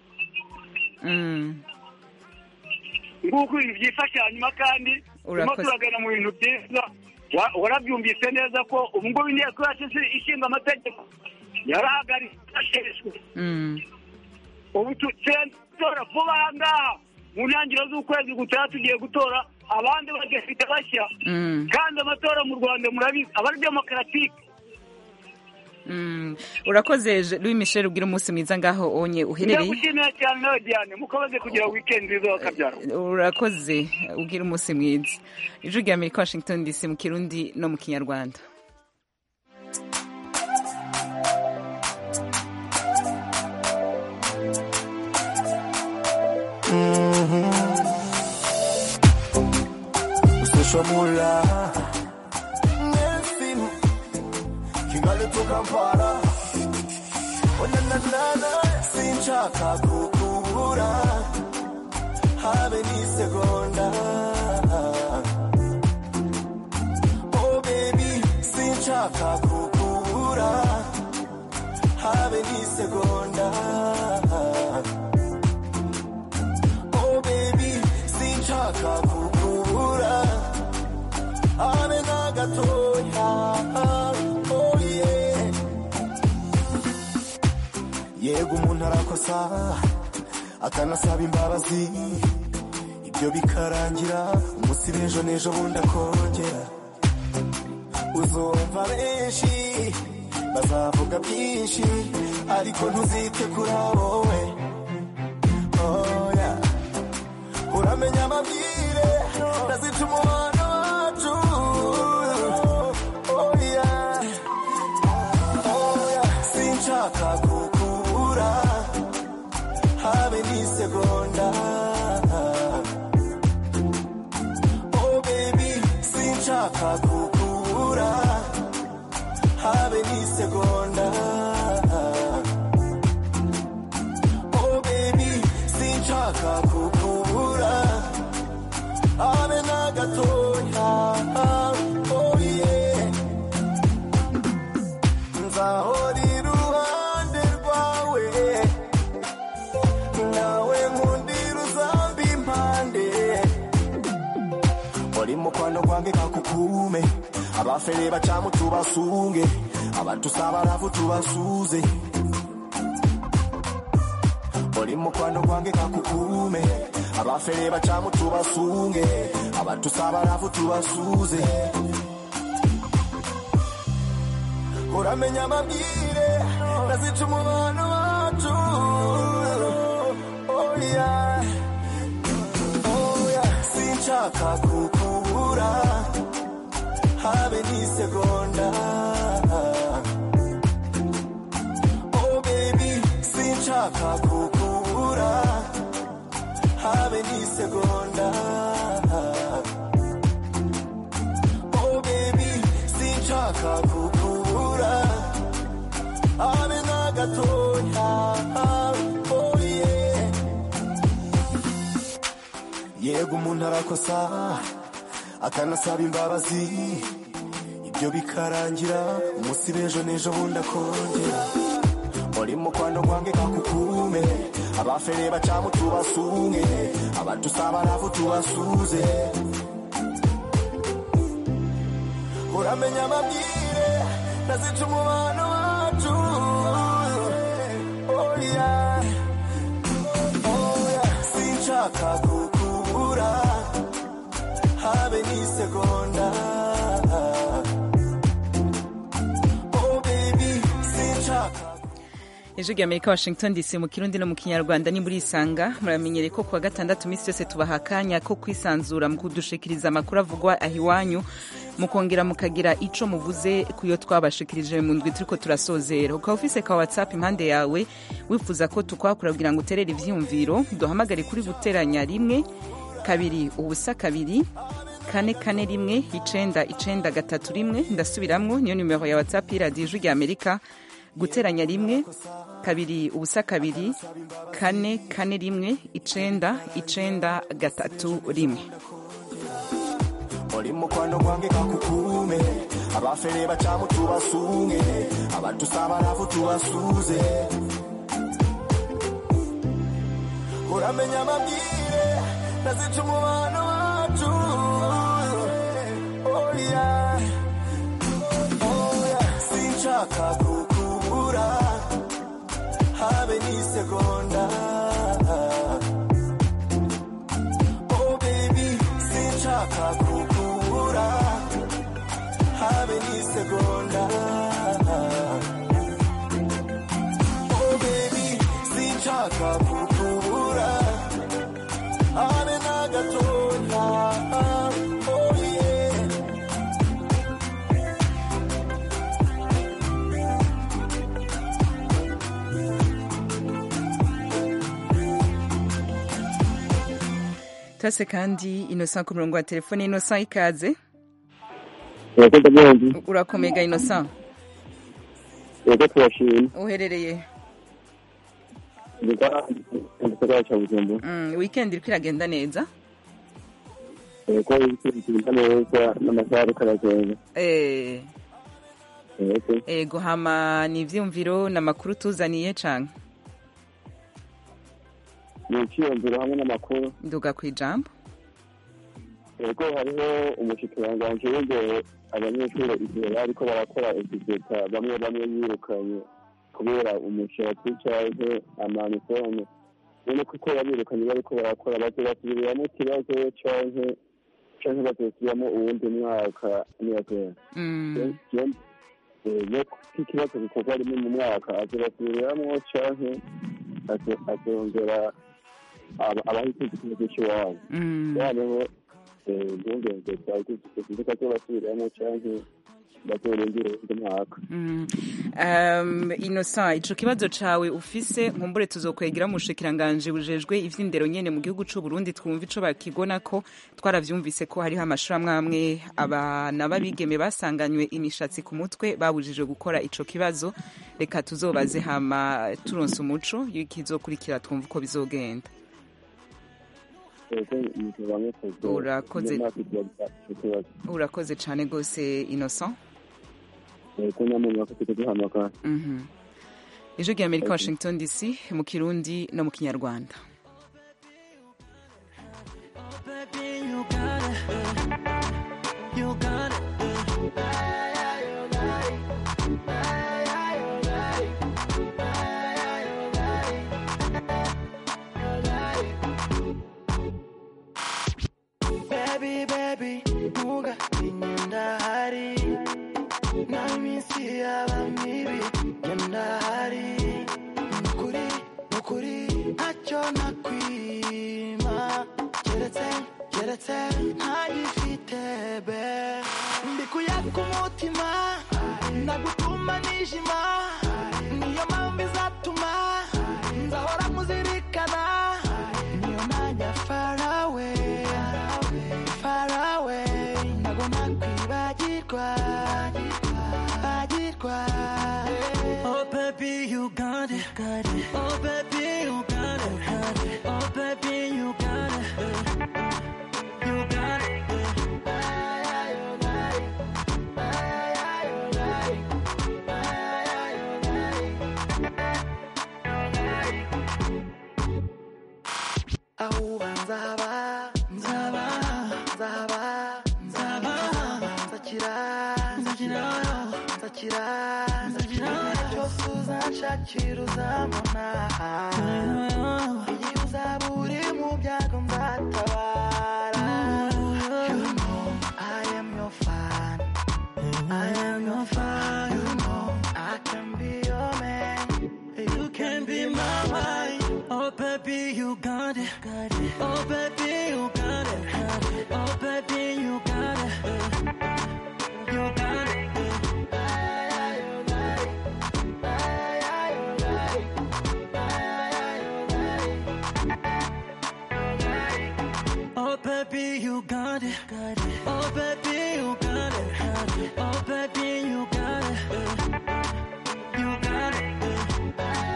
[SPEAKER 1] Mm.
[SPEAKER 13] nguko ibintu byifashe hanyuma kandi turimo
[SPEAKER 1] Urakoze.
[SPEAKER 13] turagana mu bintu byiza Wa- warabyumvise neza ko ubu ngubu inteko yacu isi- ishinga amategeko yarahagaritswe
[SPEAKER 1] Mm.
[SPEAKER 13] ubu tutora vuba aha ngaha mu ntangiriro z'ukwezi gutaha tugiye gutora abandi badafite bashya
[SPEAKER 1] Mm.
[SPEAKER 13] kandi amatora mu rwanda murabizi aba ari demokaratike
[SPEAKER 1] Mm. urakoze Je- louis michel ubwira umunsi mwiza ngaho onye uherereye
[SPEAKER 13] ndagushimira cyane nawe diane mukomeze kugira wikendi nziza wakabyara
[SPEAKER 1] urakoze ubwira umunsi mwiza ijwi rya amerika washington dc mu kirundi no mu kinyarwanda
[SPEAKER 14] Social mula Nelson Kigali to Kampala Oh na na na na Sinshaka kukubura Habe ni segonda Oh baby Sinshaka kukubura Habe ni segonda Oh baby Sinshaka kukubura Habe na gatoya Oh yeah yego umuntu arakosa akanasaba imbabazi ibyo bikarangira umunsi b'ejo n'ejo bundi akongera uzumva benshi bazavuga byinshi ariko ntuzite kuri wowe oya uramenya amabwire ndazica umubano wacu oya oya sinshaka kukubura habe n'isegonda oh baby sinshaka kukubura habe n'isegonda oh baby sinshaka kukubura habe na gatoya oh yeah nzahora iruhande rwawe nawe nkundira uzamba impande uri mu kwano kwange kakukume abafere bacamu tubasunge abatusaba ravu tubasuze uri mu kwano kwange kakukume abafere bacamu tubasunge abatusaba ravu tubasuze uramenya amabwire nazica umubano wacu oya oya sinshaka kukubura habe n'isegonda oh baby sinshaka kukubura n'isegonda oh baby sinshaka kukubura habe na gatoya oh yeah yego umuntu arakosa akanasaba imbabazi ibyo bikarangira umunsi b'ejo n'ejo bundi akongera muri mukwano gwange kakukume abafere bacamu tubasunge abatusaba navu tubasuze uramenya amabwire nazica umubano wacu oh yeah. Oh yeah. sinshaka kukubura habe n'isegonda oh baby sinshaka
[SPEAKER 1] ijwi rya amerika washington dc mu kirundi no mu kinyarwanda ni muri isanga muramenyere ko kuwa gatandatu iminsi yose tubaha akanya ko kwisanzura mu kudushikiriza amakuru avugwa aho iwanyu mukongera mukagira ico muvuze kuyo twabashikirije mu ndwi turiko turasozera ukaba ufise ka whatsapp impande yawe wifuza ko tukwakura kugira ngo uterere ivyiyumviro duhamagare kuri guteranya rimwe kabiri ubusa kabiri kane kane rimwe icenda icenda gatatu rimwe ndasubiramwo niyo nimero ya whatsapp y'iradiyo ijwi rya amerika guteranya rimwe kabiri ubusa kabiri kane kane rimwe icenda icenda gatatu rimwe
[SPEAKER 14] muri mukwano gwange kakukume abafere bacamu tubasunge abatusaba navu tubasuze uramenya amabwire nazica umubano wacu oh yeah. Oh yeah. sinshaka kukubura habe n'isegonda oh baby sinshaka kukubura habe n'isegonda oh baby sinshaka kukubura habe na gatoya oh yeah
[SPEAKER 1] tase kandi innocent ku murongo wa telefone innocent ikaze
[SPEAKER 15] urakoze bwenge
[SPEAKER 1] urakomega innocent
[SPEAKER 15] yego turashima
[SPEAKER 1] uherereye
[SPEAKER 15] mu gisagara cya bujumbura
[SPEAKER 1] mm, weekend iriko iragenda neza
[SPEAKER 15] yego ibigenda neza n'amasaha ariko aragenda
[SPEAKER 1] eh
[SPEAKER 15] yego
[SPEAKER 1] ego hama ni ivyumviro n'amakuru tuzaniye canke
[SPEAKER 15] ni icyiyumviro hamwe n'amakuru
[SPEAKER 1] nduga kwijambo
[SPEAKER 15] yego hariho umushikiranganji w'imbere abanyeshuri igihe bariko barakora egizeta bamwe bamwe yirukanye kubera umushatsi canke amanifone none kuko yabirukanye bariko barakora baze basubiriramo ikibazo canke canke bazosubiramo uwundi mwaka niyakera
[SPEAKER 1] Mm.
[SPEAKER 15] iyo ikibazo gikorwa rimwe mu mwaka azobasubiriramo canke azo- azongera aba- abahise ikibazo c'iwabo
[SPEAKER 1] Mm.
[SPEAKER 15] noneho impungenge zawe zizika zo basubiramo canke bazorindira uwundi mwaka
[SPEAKER 1] Mm. Um, innocent ico kibazo cawe ufise nkumbure tuzokwegera mu bushikiranganje bujejwe ivy'indero nyene mu gihugu c'u Burundi twumva ico bakigona ko twaravyumvise ko hariho amashuri amwe amwe abana b'abigeme basanganywe imishatsi ku mutwe babujijwe gukora ico kibazo reka tuzobaze hama turonse umuco y'ikizokurikira twumva uko bizogenda
[SPEAKER 15] ego umuntu bamwe kuzo
[SPEAKER 1] Urakoze.
[SPEAKER 15] iyo mwaka igihe ico kibazo
[SPEAKER 1] urakoze cane gose innocent
[SPEAKER 15] ego nyamuntu bafite guhamagara
[SPEAKER 1] Mhm. ijwi rya amerika washington dc mu kirundi no mu kinyarwanda
[SPEAKER 6] Baby, you got it. You got it. Baby, baby, nuga inyenda hari na iminsi yaba mibi yenda hari nukuri nukuri ntacyo nakwima keretse keretse ntagifite be mbikuye ku mutima nagutuma nijima niyo mpamvu izatuma nzahora muzirikana niyo najya farawe agirwa agirwa oh baby you got it oh baby you got it oh baby you got it you got it ahuba nzaba nzaba nzaba nzaba nzakira nzakira nzakira nzakira cyose uzanshakira uzambona igihe uzaba uri mu byago nzatabara you know I am your fan I am your fan you know I can be your man you can be my wife oh baby you got it oh baby you got it oh baby you got it you got it Oh baby, you got it. Oh baby, you got it. Oh baby, you got it. You got it.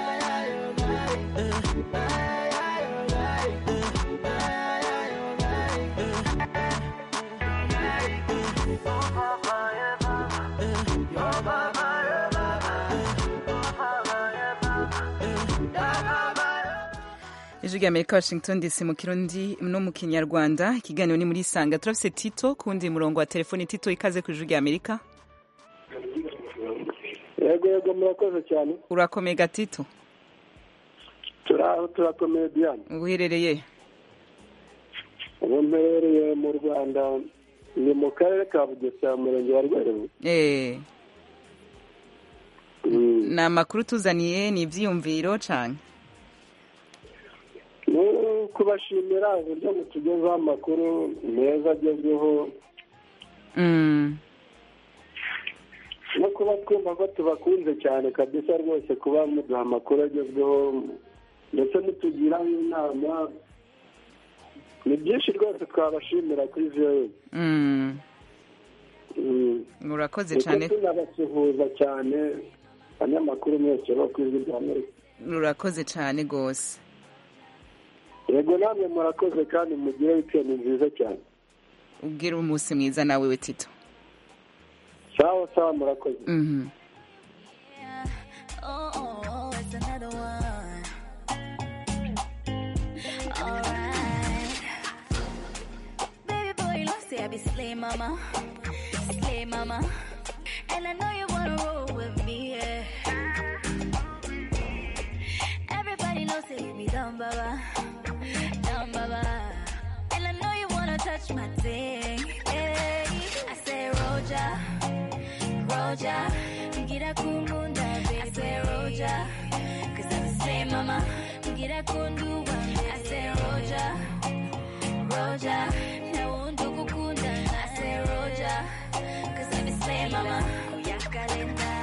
[SPEAKER 1] ijwi rya amerika washington dc mu kirundi no mu kinyarwanda ikiganiro ni muri sanga turafise tito ku wundi murongo wa telefoni tito ikaze ku ijwi rya amerika
[SPEAKER 16] yego yego murakoze cyane
[SPEAKER 1] urakomeye gatito
[SPEAKER 16] turaho turakomeye diane
[SPEAKER 1] uherereye
[SPEAKER 16] ubu mperereye mu rwanda ni mu karere ka bugesera mu murenge wa rweru
[SPEAKER 1] Eh. ni amakuru tuzaniye ni ibyiyumviro cyane
[SPEAKER 16] ni kubashimira uburyo mutugezaho amakuru meza agezweho no kuba twumva ko tubakunze cyane kabisa rwose kuba muduha amakuru agezweho ndetse mutugiraho inama ni byinshi rwose twabashimira kuri viyowe
[SPEAKER 1] urakoze cyane
[SPEAKER 16] tunabasuhuza cyane abanyamakuru mwese bo ku ijwi rya amerika
[SPEAKER 1] urakoze cyane rwose
[SPEAKER 16] yego namwe murakoze kandi mugire wikendi nziza cyane
[SPEAKER 1] ubwire umunsi mwiza nawe we tito
[SPEAKER 16] sawa sawa murakoze
[SPEAKER 1] Mhm.
[SPEAKER 10] Oh, oh, oh, it's another one. Alright. Baby boy, you know, say I be slay mama. Slay mama. And I know you wanna roll with me, yeah. Everybody knows say you be dumb, baba. Dumb, baba. And I know you wanna touch my thing, yeah. I say, Roja. Roja, ngira kumunda, baby. I say Roja, cause I'm the same mama. Ngira kunduwa, I say Roja, Roja, na undu kukunda. I say Roja, cause I'm the same mama. Kuyakalenda,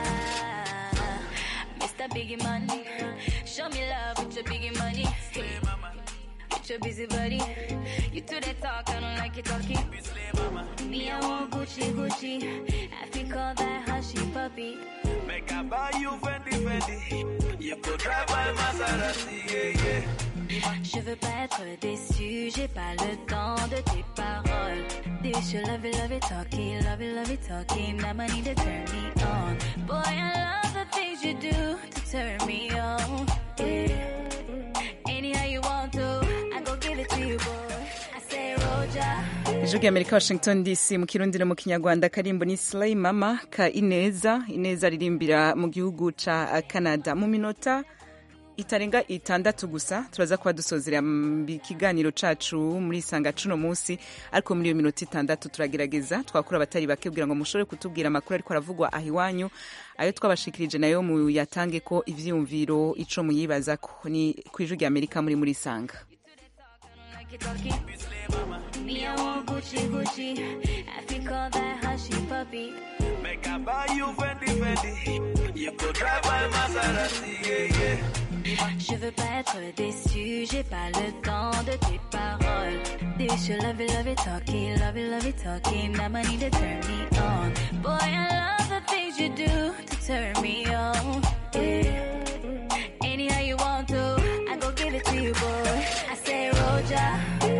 [SPEAKER 10] Mr. Biggie Money, show me love with your biggie money. With your busy body, you do that talk, I don't like you talking. Me, I want Gucci, Gucci. I think all that hushy puppy.
[SPEAKER 6] Make I buy you Fendi Fendi. You could drive by Maserati, yeah, yeah.
[SPEAKER 10] Je veux pas être déçu, j'ai pas le temps de tes paroles. This you love it, love it, talking, love it, love it, talking. Now I need to turn me on. Boy, I love the things you do to turn me on. Yeah. Anyhow you want to, I go give it to you, boy. I say, Roja.
[SPEAKER 1] ijwi rya amerika washington dc mu kirundi no mu kinyarwanda karimbo ni slay mama ka ineza ineza aririmbira mu gihugu ca canada mu minota itarenga itandatu gusa turaza kuba dusozera mm, ikiganiro cacu muri isanga cuno munsi ariko muri iyo minota itandatu turagerageza twakura abatari bake kugira ngo mushobore kutubwira amakuru ariko aravugwa aho iwanyu ayo twabashikirije nayo muyatange ko ivyiyumviro ico muyibazako ni ku ijwi rya amerika muri muri isanga
[SPEAKER 10] like it talking. Me, I want Gucci, Gucci. I think all that hushy puppy.
[SPEAKER 6] Make I buy you Fendi Fendi. You could drive by Maserati, yeah, yeah.
[SPEAKER 17] Je veux pas être déçu, j'ai pas le temps de tes paroles. This your love it, love it, talking, love it, love it, talking. That money to turn me on. Boy, I love the things you do to turn me on. Yeah. Anyhow you want to, I go give it to you, boy. I say Roja,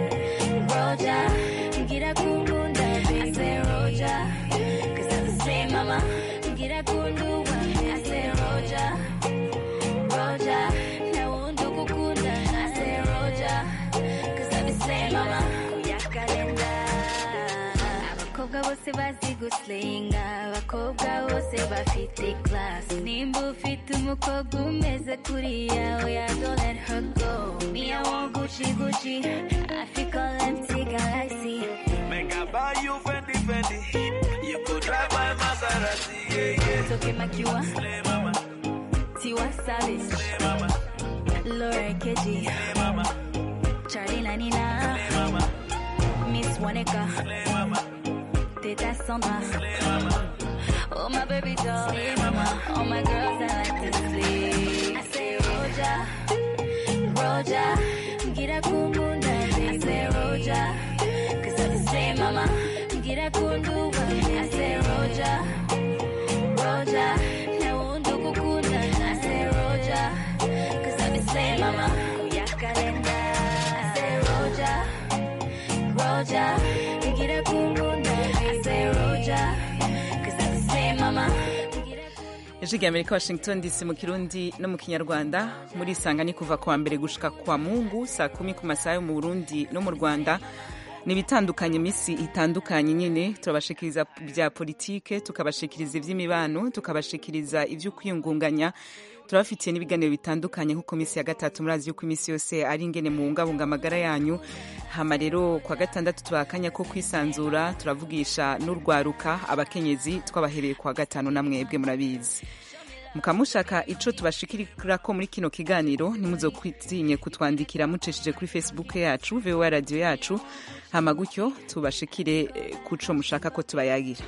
[SPEAKER 17] Roja, get a kundunda. I say Roja, cause I'm the same mama. Get a kundunda. I say Roja, Roja, na undu kukunda. I say Roja, cause I'm the same mama. Uyakalenda. abakobwa bose bazi gusenga abakobwa bose bafite class nimba ufite umukobwa umeze kuriya oya don't let her go me I want Gucci Gucci I feel all empty galaxy
[SPEAKER 18] Make I buy you Fendi Fendi. You could drive my Maserati, yeah, yeah.
[SPEAKER 17] Toke Makiwa
[SPEAKER 18] Slay mama,
[SPEAKER 17] Tiwa Savage
[SPEAKER 18] slay mama,
[SPEAKER 17] Laura Keji
[SPEAKER 18] slay mama,
[SPEAKER 17] Charlie Nanina
[SPEAKER 18] slay mama,
[SPEAKER 17] Miss Waneka
[SPEAKER 18] slay mama,
[SPEAKER 17] Teta Sandra
[SPEAKER 18] slay mama.
[SPEAKER 17] Oh my baby doll, hey mama. All my girls that like to sleep. I say Roja, Roja, get a kumunda. I say Roja, cause I'm the same mama. Get a kundu, I say Roja, Roja, na undu kukunda. I say Roja, cause I'm the same mama. Uyakalenda. I say Roja, Roja, get a kumunda. I say Roja, cause I'm the same mama.
[SPEAKER 1] ijwi rya amerika washington dc mu kirundi no mu kinyarwanda muri isanga ni kuva kuwa mbere gushika kwa mungu saa kumi ku masaha yo mu burundi no mu rwanda ni ibitandukanye iminsi itandukanye nyine turabashikiriza bya politike tukabashikiriza iby'imibano tukabashikiriza ibyo kwiyungunganya turabafitiye n'ibiganiro bitandukanye nk'uko minsi ya gatatu murazi yuko iminsi yose ari ingene muwungabunga amagara yanyu hama rero kwa gatandatu tubaha akanya ko kwisanzura turavugisha n'urwaruka abakenyezi twabahereye kwa gatanu na mwebwe murabizi mukamushaka ico tubashikirira ko muri kino kiganiro ntimuzokwitinye kutwandikira mucishije kuri facebook yacu voa radio yacu hama gutyo tubashikire eh, kuco mushaka ko tubayagira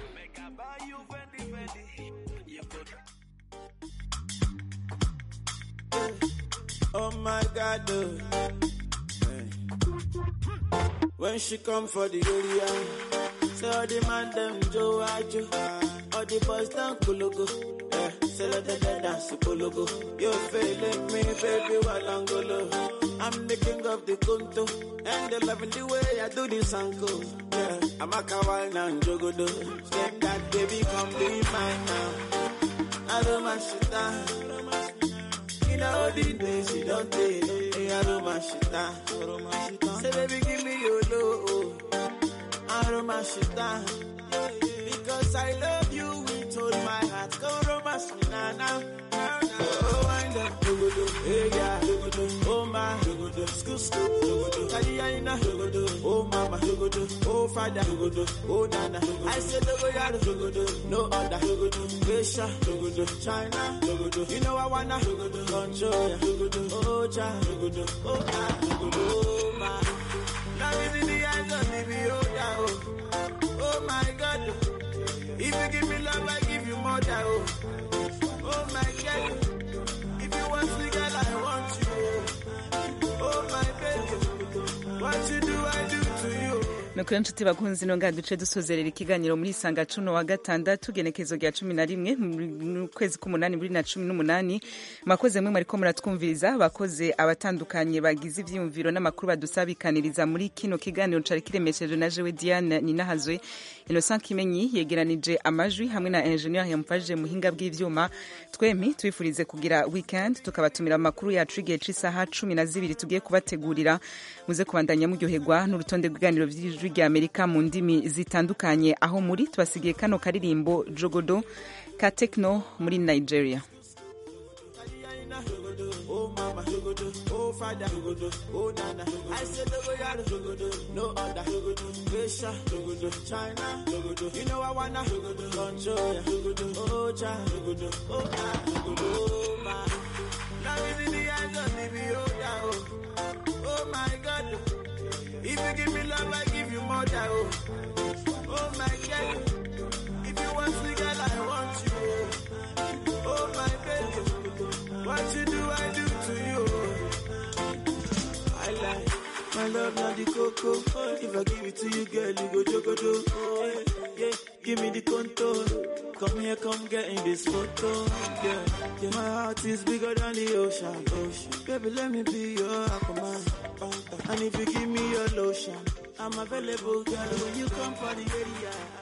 [SPEAKER 18] Oh my God, oh. Hey. When she come for the area, say all the man them Joe Ajo, all the boys down Kulugu. Yeah, say let them dance Kulugu. You feeling me, baby, Walangolo. I'm the king of the Kunto, and they loving the way I do this uncle. Yeah, I'm a kawaii and jogodo. Step that baby, come be mine now. I don't mind shit down. In all the days you don't take, hey, I don't mind shit down. Say baby, give me your love. I don't mind shit down. Because I love you with all my heart. Go romance me now, now. Oh, wind up, dogodo, hey, yeah, dogodo, oh, my, dogodo, skoo, skoo, dogodo, Kadiyaina, dogodo, oh, mama, dogodo, oh, father, dogodo, oh, nana, I said, dogodo, dogodo, no other, dogodo, Asia, dogodo, China, dogodo, you know I wanna, dogodo, control, ya, dogodo, oh, cha, dogodo, oh, ah, dogodo, oh, my. Now it's in the eyes of the beholder, oh, oh, my God, if you give me love, I give you more, than, oh. Oh my God, if you want me, girl, I want you. Oh my baby, what you do, I do to you.
[SPEAKER 1] nuko rero nshuti bakunzi no ngaha duce dusozerera ikiganiro muri isanga cuno wa gatandatu genekezo rya cumi na rimwe mu kwezi k'umunani bibiri na cumi n'umunani mwakoze mwe mwariko muratwumviriza bakoze abatandukanye bagize ivyiyumviro n'amakuru badusabikaniriza muri kino kiganiro cari kiremesheje na jewe diane ninahazwe innocent kimenyi yegeranije amajwi hamwe na ingenieur yamufashije muhinga bw'ivyuma twemi tubifurize kugira weekend tukabatumira amakuru yacu igihe c'isaha cumi na zibiri tugiye kubategurira muze kubandanya muryoherwa n'urutonde rw'ibiganiro vy'ijwi rya amerika mu ndimi zitandukanye aho muri tubasigiye kano karirimbo jogodo ka tekno muri nigeria
[SPEAKER 18] Oh mama, oh father, oh nana. I said dogoyaro, no other. Asia, China, you know I wanna control ya. Oh cha, oh ah, oh my. Now it's in the eyes of the beholder, oh. Oh my God, if you give me love, I give you more, than, oh. Oh my God, if you want me, girl, I want you. Oh my baby, what you do, I do to you. love not the coco. If I give it to you, girl, you go jogodo. Oh, yeah, yeah. Give me the contour. Come here, come get in this photo. Yeah, yeah. My heart is bigger than the ocean. ocean. Baby, let me be your aquaman. And if you give me your lotion, I'm available, girl. When you come for the area.